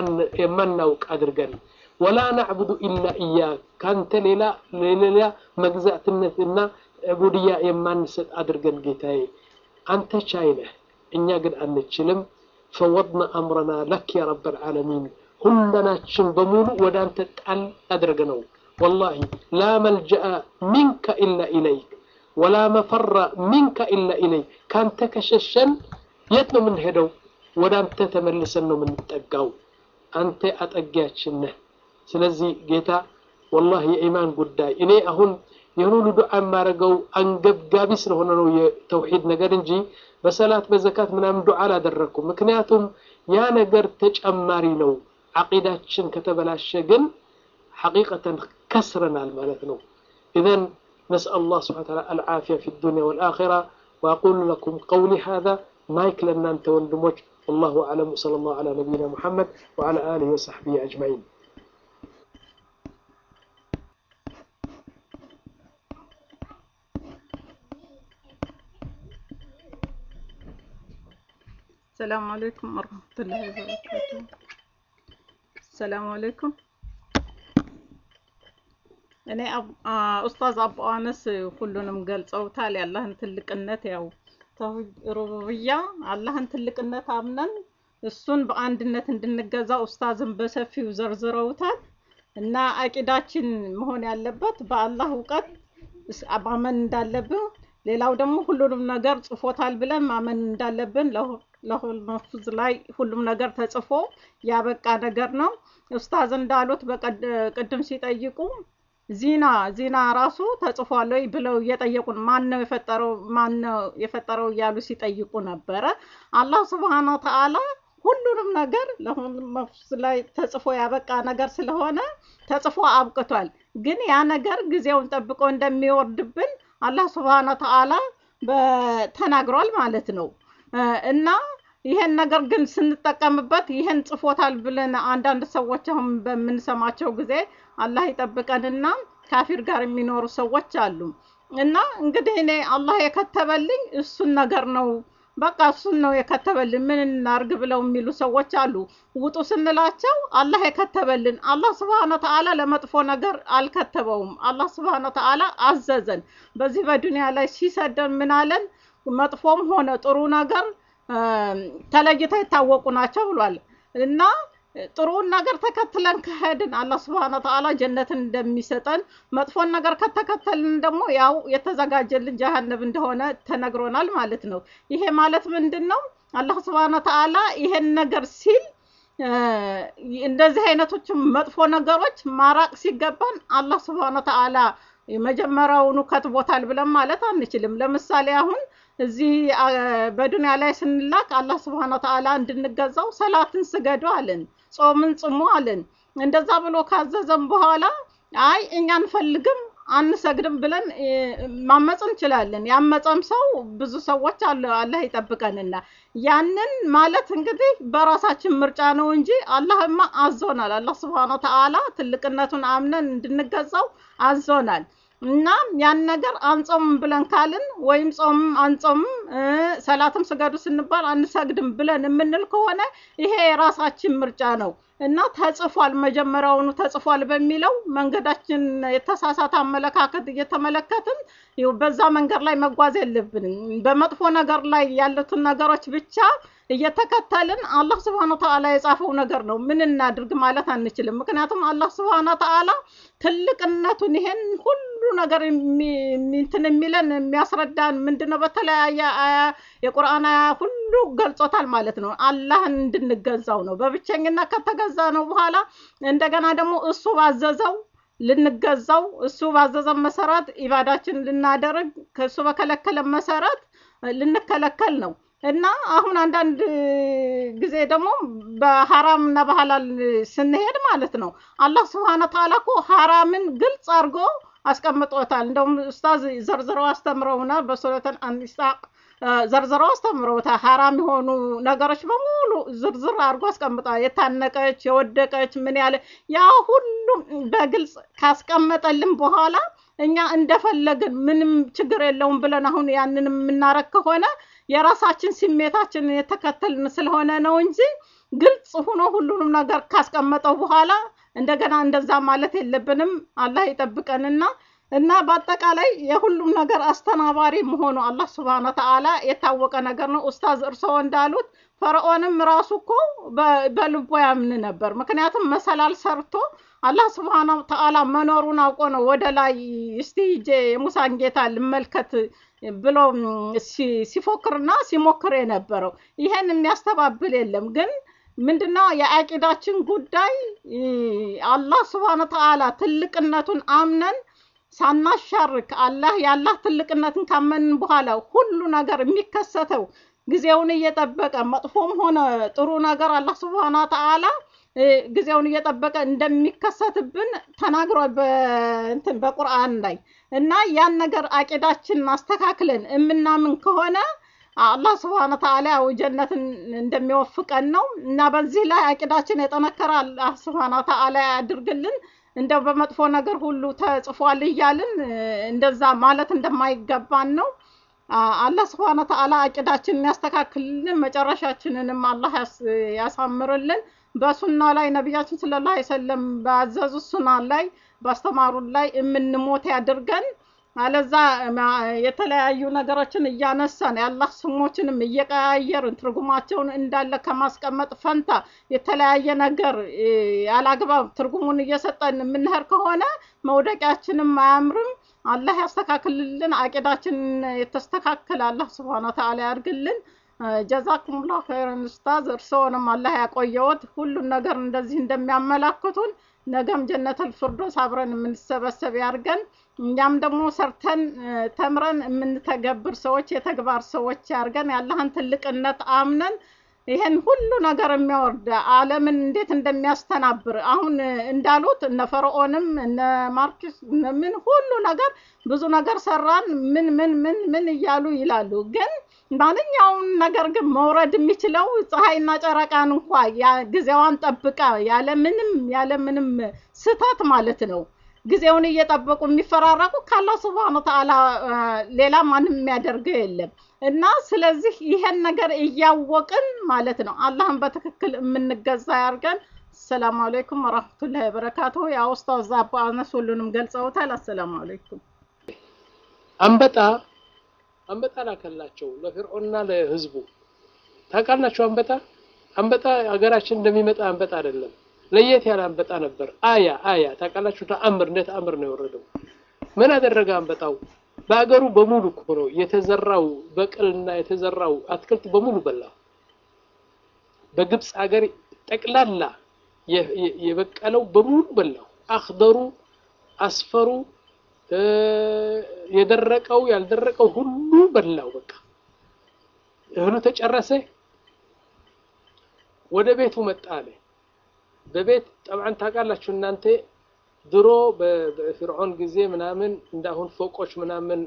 A: የማናውቅ አድርገን ወላ ናዕቡዱ ኢላ እያክ ካንተ ሌላ ሌላ መግዛትነትና ዕቡድያ የማንሰጥ አድርገን ጌታዬ አንተ ቻይ ነህ እኛ ግን አንችልም ፈወድና አምረና ለክ ያ ረብ ልዓለሚን ሁለናችን በሙሉ ወደ አንተ ጣል አድርገ ነው ወላሂ ላ መልጀአ ሚንከ ኢላ ኢለይክ ወላ መፈራ ሚንከ ኢላ ኢለይክ ካንተ ከሸሸን የት ነው የምንሄደው ወደ አንተ ተመልሰን ነው የምንጠጋው አንተ አጠጊያችን ነህ ስለዚህ ጌታ ወላሂ የኢማን ጉዳይ እኔ አሁን ይህን ሁሉ ዱዓ የማደርገው አንገብጋቢ ስለሆነ ነው የተውሂድ ነገር እንጂ በሰላት በዘካት ምናምን ዱዓ አላደረግኩም ምክንያቱም ያ ነገር ተጨማሪ ነው ዓቂዳችን ከተበላሸ ግን ሐቂቀተን ከስረናል ማለት ነው ኢዘን نسأل الله سبحانه وتعالى العافية في الدنيا والآخرة وأقول لكم قولي هذا مايك لنا أنت وندموج والله أعلم وصلى الله على نبينا محمد وعلى آله وصحبه أجمعين
B: السلام عليكم ورحمة الله وبركاته السلام عليكم እኔ ኡስታዝ አቡ አነስ ሁሉንም ገልጸውታል። የአላህን ትልቅነት ያው ተውሂድ ሩቡብያ አላህን ትልቅነት አምነን እሱን በአንድነት እንድንገዛ ኡስታዝን በሰፊው ዘርዝረውታል እና አቂዳችን መሆን ያለበት በአላህ እውቀት ማመን እንዳለብን ሌላው ደግሞ ሁሉንም ነገር ጽፎታል ብለን ማመን እንዳለብን ለሁል መፉዝ ላይ ሁሉም ነገር ተጽፎ ያበቃ ነገር ነው። ኡስታዝ እንዳሉት በቅድም ሲጠይቁ ዚና ዚና ራሱ ተጽፏል ወይ ብለው እየጠየቁን ማን ነው የፈጠረው ማን ነው የፈጠረው እያሉ ሲጠይቁ ነበረ። አላህ ስብሓነ ወተዓላ ሁሉንም ነገር ለሁሉም መፍስ ላይ ተጽፎ ያበቃ ነገር ስለሆነ ተጽፎ አብቅቷል። ግን ያ ነገር ጊዜውን ጠብቆ እንደሚወርድብን አላህ ስብሓነ ወተዓላ ተናግሯል ማለት ነው እና ይሄን ነገር ግን ስንጠቀምበት ይሄን ጽፎታል ብለን አንዳንድ ሰዎች አሁን በምንሰማቸው ጊዜ አላህ ይጠብቀንና ካፊር ጋር የሚኖሩ ሰዎች አሉ እና እንግዲህ እኔ አላህ የከተበልኝ እሱን ነገር ነው በቃ እሱን ነው የከተበልን ምን እናርግ ብለው የሚሉ ሰዎች አሉ። ውጡ ስንላቸው አላህ የከተበልን አላህ ስብሃነ ወተዓላ ለመጥፎ ነገር አልከተበውም። አላህ ስብሃነ ወተዓላ አዘዘን። በዚህ በዱንያ ላይ ሲሰደን ምን አለን? መጥፎም ሆነ ጥሩ ነገር ተለይተው የታወቁ ናቸው ብሏል እና ጥሩውን ነገር ተከትለን ከሄድን አላህ ስብሃነ ወተዓላ ጀነትን እንደሚሰጠን መጥፎን ነገር ከተከተልን ደግሞ ያው የተዘጋጀልን ጀሀነም እንደሆነ ተነግሮናል ማለት ነው። ይሄ ማለት ምንድን ነው? አላህ ስብሃነ ወተዓላ ይሄን ነገር ሲል እንደዚህ አይነቶችን መጥፎ ነገሮች ማራቅ ሲገባን አላህ ስብሃነ ወተዓላ መጀመሪያውኑ ከትቦታል ብለን ማለት አንችልም። ለምሳሌ አሁን እዚህ በዱንያ ላይ ስንላክ አላህ ስብሃነ ወተዓላ እንድንገዛው ሰላትን ስገዱ አለን፣ ጾምን ጽሙ አለን። እንደዛ ብሎ ካዘዘን በኋላ አይ እኛ አንፈልግም አንሰግድም ብለን ማመፅ እንችላለን። ያመፀም ሰው ብዙ ሰዎች አለ አላህ ይጠብቀንና ያንን ማለት እንግዲህ በራሳችን ምርጫ ነው እንጂ አላህማ አዞናል። አላህ ስብሃነ ወተዓላ ትልቅነቱን አምነን እንድንገዛው አዞናል። እና ያን ነገር አንጾምም ብለን ካልን ወይም ጾምም አንጾምም ሰላትም ስገዱ ስንባል አንሰግድም ብለን የምንል ከሆነ ይሄ የራሳችን ምርጫ ነው እና ተጽፏል፣ መጀመሪያውኑ ተጽፏል በሚለው መንገዳችን የተሳሳተ አመለካከት እየተመለከትን በዛ መንገድ ላይ መጓዝ የለብንም። በመጥፎ ነገር ላይ ያሉትን ነገሮች ብቻ እየተከተልን አላህ ስብሐነ ወተዓላ የጻፈው ነገር ነው ምን እናድርግ ማለት አንችልም። ምክንያቱም አላህ ስብሐነ ወተዓላ ትልቅነቱን ይሄን ሁሉ ነገር እንትን የሚለን የሚያስረዳን ምንድነው? በተለያየ አያ የቁርአን አያ ሁሉ ገልጾታል ማለት ነው። አላህን እንድንገዛው ነው። በብቸኝነት ከተገዛ ነው በኋላ እንደገና ደግሞ እሱ ባዘዘው ልንገዛው እሱ ባዘዘን መሰረት ኢባዳችን ልናደርግ ከእሱ በከለከለ መሰረት ልንከለከል ነው። እና አሁን አንዳንድ ጊዜ ደግሞ በሐራም እና በሐላል ስንሄድ ማለት ነው አላህ ስብሐነ ወተዓላ እኮ ሐራምን ግልጽ አድርጎ አስቀምጦታል። እንደውም ኡስታዝ ዘርዝረው አስተምረውናል። በሱረቱል አንሳቅ ዘርዝረው አስተምረውታል። ሐራም የሆኑ ነገሮች በሙሉ ዝርዝር አድርጎ አስቀምጧል። የታነቀች፣ የወደቀች ምን ያለ ያ ሁሉም በግልጽ ካስቀመጠልን በኋላ እኛ እንደፈለግን ምንም ችግር የለውም ብለን አሁን ያንን የምናረግ ከሆነ የራሳችን ስሜታችንን የተከተልን ስለሆነ ነው እንጂ ግልጽ ሆኖ ሁሉንም ነገር ካስቀመጠው በኋላ እንደገና እንደዛ ማለት የለብንም። አላህ ይጠብቀንና እና በአጠቃላይ የሁሉም ነገር አስተናባሪ መሆኑ አላህ ስብሐነ ወተዓላ የታወቀ ነገር ነው። ኡስታዝ እርስዎ እንዳሉት ፈርዖንም ራሱ እኮ በልቦ ያምን ነበር። ምክንያቱም መሰላል ሰርቶ አላህ ስብሐነ ወተዓላ መኖሩን አውቆ ነው ወደ ላይ እስቲ ሂጄ የሙሳን ጌታ ልመልከት ብሎ ሲፎክርና ሲሞክር የነበረው። ይሄን የሚያስተባብል የለም ግን ምንድነው የአቂዳችን ጉዳይ አላህ ስብሐነ ወተዓላ ትልቅነቱን አምነን ሳናሻርክ አላህ የአላህ ትልቅነትን ካመንን በኋላ ሁሉ ነገር የሚከሰተው ጊዜውን እየጠበቀ መጥፎም ሆነ ጥሩ ነገር አላህ ስብሐነ ወተዓላ ጊዜውን እየጠበቀ እንደሚከሰትብን ተናግሯል በእንትን በቁርአን ላይ እና ያን ነገር አቂዳችን አስተካክለን የምናምን ከሆነ አላህ ስብሐነ ወተዓላ ያው ጀነትን እንደሚወፍቀን ነው እና በዚህ ላይ አቂዳችን የጠነከረ አላህ ስብሐነ ወተዓላ ያድርግልን። እንደው በመጥፎ ነገር ሁሉ ተጽፏል እያልን እንደዛ ማለት እንደማይገባን ነው። አላህ ስብሐነ ወተዓላ አቂዳችንን ያስተካክልልን፣ መጨረሻችንንም አላህ ያሳምርልን። በሱና ላይ ነቢያችን ሰለላሁ ዐለይሂ ወሰለም ባዘዙ ሱና ላይ ባስተማሩን ላይ የምንሞት ያድርገን። አለዛ የተለያዩ ነገሮችን እያነሳን የአላህ ስሞችንም እየቀያየርን ትርጉማቸውን እንዳለ ከማስቀመጥ ፈንታ የተለያየ ነገር ያላግባብ ትርጉሙን እየሰጠን የምንሄድ ከሆነ መውደቂያችንም አያምርም። አላህ ያስተካክልልን። አቂዳችን የተስተካከለ አላህ ስብሐነ ወተዓላ ያድርግልን። ጀዛኩሙላሁ ኸይረን ኡስታዝ፣ እርስዎንም አላህ ያቆየዎት። ሁሉን ነገር እንደዚህ እንደሚያመላክቱን ነገም ጀነተል ፊርዶስ አብረን የምንሰበሰብ ያድርገን። እኛም ደግሞ ሰርተን ተምረን የምንተገብር ሰዎች የተግባር ሰዎች ያድርገን። ያለህን ትልቅነት አምነን ይሄን ሁሉ ነገር የሚያወርድ ዓለምን እንዴት እንደሚያስተናብር አሁን እንዳሉት እነ ፈርዖንም እነ ማርክስ ምን ሁሉ ነገር ብዙ ነገር ሰራን ምን ምን ምን ምን እያሉ ይላሉ። ግን ማንኛውም ነገር ግን መውረድ የሚችለው ፀሐይና ጨረቃን እንኳ ጊዜዋን ጠብቃ ያለ ምንም ያለ ምንም ስህተት ማለት ነው ጊዜውን እየጠበቁ የሚፈራረቁ ካላህ ስብሐነ ወተዓላ ሌላ ማንም የሚያደርገው የለም እና ስለዚህ ይሄን ነገር እያወቅን ማለት ነው አላህን በትክክል የምንገዛ ያርገን። አሰላሙ አለይኩም ወራህመቱላሂ ወበረካቱ። ያ ኡስታዝ አባ አነስ ሁሉንም ገልጸውታል። አሰላሙ አለይኩም።
A: አንበጣ አንበጣ ላከላቸው ለፍርዖንና ለህዝቡ። ታውቃላችሁ አንበጣ አንበጣ ሀገራችን እንደሚመጣ አንበጣ አይደለም። ለየት ያለ አንበጣ ነበር። አያ አያ ታውቃላችሁ፣ ተአምር እንደ ተአምር ነው የወረደው። ምን አደረገ አንበጣው? በአገሩ በሙሉ እኮ ነው የተዘራው በቅልና የተዘራው አትክልት በሙሉ በላ። በግብፅ ሀገር ጠቅላላ የበቀለው በሙሉ በላው። አክደሩ፣ አስፈሩ፣ የደረቀው ያልደረቀው ሁሉ በላው። በቃ እህሉ ተጨረሰ። ወደ ቤቱ መጣ አለ በቤት ጠብዓን ታውቃላችሁ እናንተ ድሮ በፍርዖን ጊዜ ምናምን እንዳሁን ፎቆች ምናምን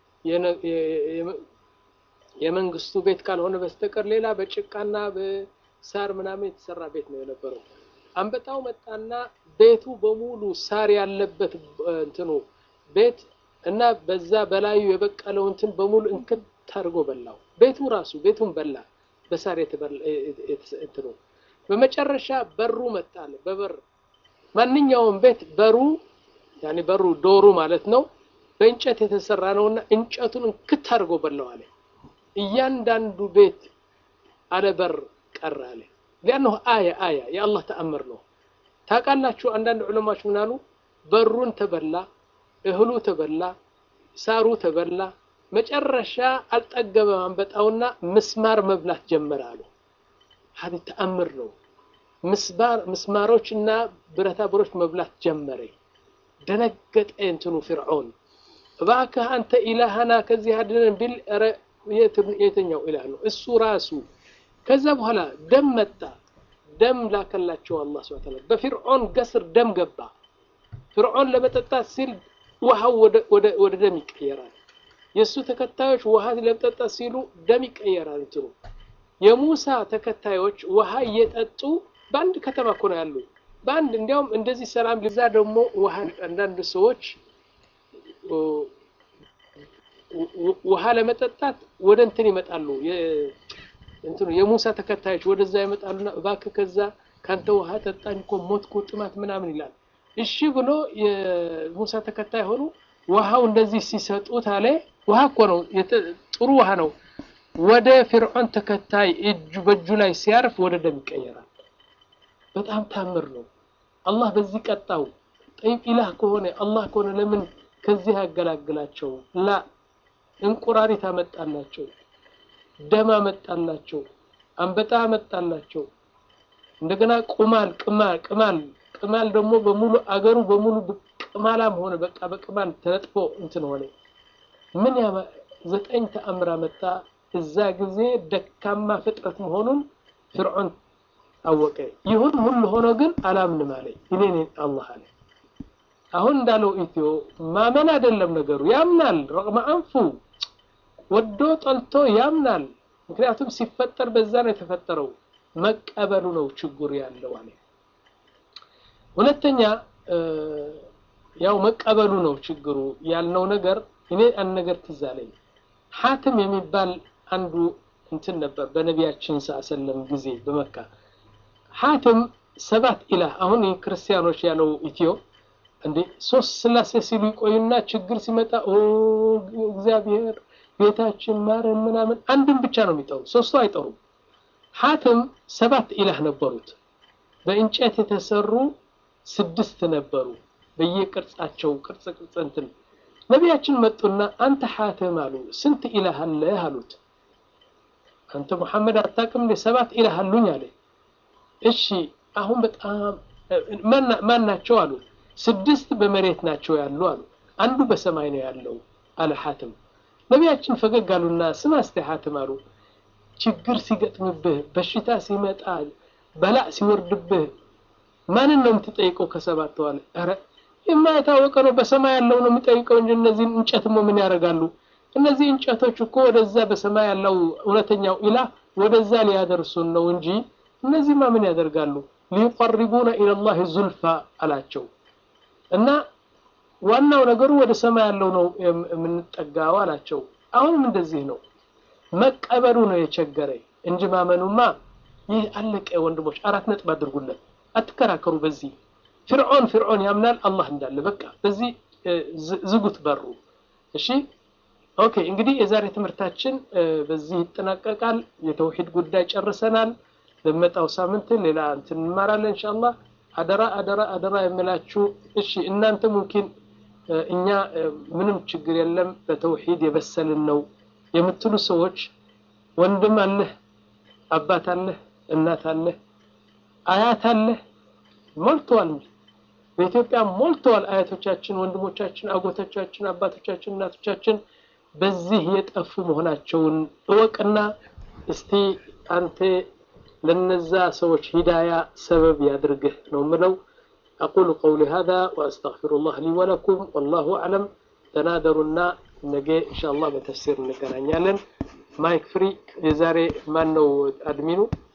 A: የመንግስቱ ቤት ካልሆነ በስተቀር ሌላ በጭቃና በሳር ምናምን የተሰራ ቤት ነው የነበረው። አንበጣው መጣና ቤቱ በሙሉ ሳር ያለበት እንትኑ ቤት እና በዛ በላዩ የበቀለው እንትን በሙሉ እንክት አድርጎ በላው። ቤቱ ራሱ ቤቱን በላ በሳር እንትኑ። በመጨረሻ በሩ መጣለ። በበር ማንኛውም ቤት በሩ ያኔ በሩ ዶሩ ማለት ነው በእንጨት የተሰራ ነውና እንጨቱን እንክት አድርጎ በላው አለ። እያንዳንዱ ቤት አለ በር ቀረ አለ። ሊአነሁ አያ አያ የአላህ ተአምር ነው። ታውቃላችሁ አንዳንድ ዑለማዎች ምን አሉ? በሩን ተበላ፣ እህሉ ተበላ፣ ሳሩ ተበላ። መጨረሻ አልጠገበም አንበጣውና ምስማር መብላት ጀመረ አሉ። ሀዲ ተአምር ነው። ምስማሮች እና ብረታ ብሮች መብላት ጀመረ። ደነገጠ እንትኑ ፊርዖን እባክህ አንተ ኢላሃና ከዚህ አድነን ቢል የትኛው ኢላህ ነው እሱ ራሱ ከዛ በኋላ ደም መጣ ደም ላከላቸው አላህ ሱብሓነሁ ወተዓላ በፊርዖን ገስር ደም ገባ ፍርዖን ለመጠጣት ሲል ውሃው ወደ ደም ይቀየራል የእሱ ተከታዮች ውሃ ለመጠጣት ሲሉ ደም ይቀየራል እንትኑ የሙሳ ተከታዮች ውሃ እየጠጡ በአንድ ከተማ እኮ ነው ያሉ በአንድ እንዲያውም እንደዚህ ሰላም ሊዛ ደግሞ ውሃ አንዳንድ ሰዎች ውሃ ለመጠጣት ወደ እንትን ይመጣሉ እንትኑ የሙሳ ተከታዮች ወደዛ ይመጣሉና እባክህ ከዛ ካንተ ውሃ ጠጣኝ እኮ ሞትኩ ጥማት ምናምን ይላል እሺ ብሎ የሙሳ ተከታይ ሆኑ ውሃው እንደዚህ ሲሰጡት አለ ውሃ እኮ ነው ጥሩ ውሃ ነው ወደ ፊርዖን ተከታይ እጁ በእጁ ላይ ሲያርፍ ወደ ደም ይቀየራል በጣም ታምር ነው አላህ በዚህ ቀጣው ጠይብ ኢላህ ከሆነ አላህ ከሆነ ለምን ከዚህ ያገላግላቸው ላ እንቁራሪት አመጣላቸው ደም አመጣላቸው አንበጣ አመጣላቸው እንደገና ቁማል ቅማል ቅማል ቅማል ደግሞ በሙሉ አገሩ በሙሉ ቅማላም ሆነ በቃ በቅማል ተነጥፎ እንትን ሆነ ምን ያ ዘጠኝ ተአምር አመጣ እዛ ጊዜ ደካማ ፍጥረት መሆኑን ፍርዖን አወቀ ይሁን ሁሉ ሆኖ ግን አላምንም አለ እኔ ነኝ አላህ አለ አሁን እንዳለው ኢትዮ ማመን አይደለም ነገሩ ያምናል ረቅመ አንፉ ወዶ ጠልቶ ያምናል ምክንያቱም ሲፈጠር በዛ ነው የተፈጠረው መቀበሉ ነው ችግሩ ያለው አለ ሁለተኛ ያው መቀበሉ ነው ችግሩ ያልነው ነገር እኔ አንድ ነገር ትዝ አለኝ ሐትም የሚባል አንዱ እንትን ነበር በነቢያችን ሰለም ጊዜ በመካ ሐትም ሰባት ኢላህ አሁን ክርስቲያኖች ያለው ኢትዮ እንዴ ሶስት ስላሴ ሲሉ ይቆዩና ችግር ሲመጣ እግዚአብሔር ቤታችን ማረን ምናምን አንድን ብቻ ነው የሚጠሩ ሶስቱ አይጠሩም ሐትም ሰባት ኢላህ ነበሩት በእንጨት የተሰሩ ስድስት ነበሩ በየቅርጻቸው ቅርጽ ቅርጽ እንትን ነቢያችን መጡና አንተ ሐትም አሉ ስንት ኢላህ አለህ አሉት አንተ ሙሐመድ አታውቅም እንደ ሰባት ኢላህ አሉኝ አለ እሺ አሁን በጣም ማን ናቸው አሉ ስድስት በመሬት ናቸው ያሉ አሉ አንዱ በሰማይ ነው ያለው አለ ሐትም ነቢያችን ፈገግ አሉና ስማ እስቲ ሐትም አሉ ችግር ሲገጥምብህ በሽታ ሲመጣ በላእ ሲወርድብህ ማንን ነው የምትጠይቀው ከሰባት አለ ኧረ የማይታወቀ ነው በሰማይ ያለው ነው የሚጠይቀው እንጂ እነዚህን እንጨትሞ ምን ያደርጋሉ እነዚህ እንጨቶች እኮ ወደዛ በሰማይ ያለው እውነተኛው ኢላህ ወደዛ ሊያደርሱን ነው እንጂ እነዚህማ ምን ያደርጋሉ ሊቀርቡና ኢለላህ ዙልፋ አላቸው እና ዋናው ነገሩ ወደ ሰማይ ያለው ነው የምንጠጋው አላቸው አሁንም እንደዚህ ነው መቀበሉ ነው የቸገረ እንጂ ማመኑማ ይህ አለቀ ወንድሞች አራት ነጥብ አድርጉለት አትከራከሩ በዚህ ፍርዖን ፍርዖን ያምናል አላህ እንዳለ በቃ በዚህ ዝጉት በሩ እሺ ኦኬ እንግዲህ የዛሬ ትምህርታችን በዚህ ይጠናቀቃል የተውሂድ ጉዳይ ጨርሰናል በመጣው ሳምንት ሌላ እንትን እንማራለን ኢንሻአላህ አደራ አደራ አደራ የምላችሁ እሺ እናንተ ሙምኪን እኛ ምንም ችግር የለም በተውሂድ የበሰልን ነው የምትሉ ሰዎች ወንድም አለህ አባት አለህ እናት አለህ አያት አለህ ሞልተዋል በኢትዮጵያ ሞልተዋል አያቶቻችን ወንድሞቻችን አጎቶቻችን አባቶቻችን እናቶቻችን በዚህ የጠፉ መሆናቸውን እወቅና እስቲ አንተ ለነዛ ሰዎች ሂዳያ ሰበብ ያድርግህ ነው ምለው أقول قولي هذا وأستغفر الله لي ولكم والله أعلم تنادرنا نجي إن شاء الله بتفسير نكرانيالن مايك فري يزاري مانو أدمينو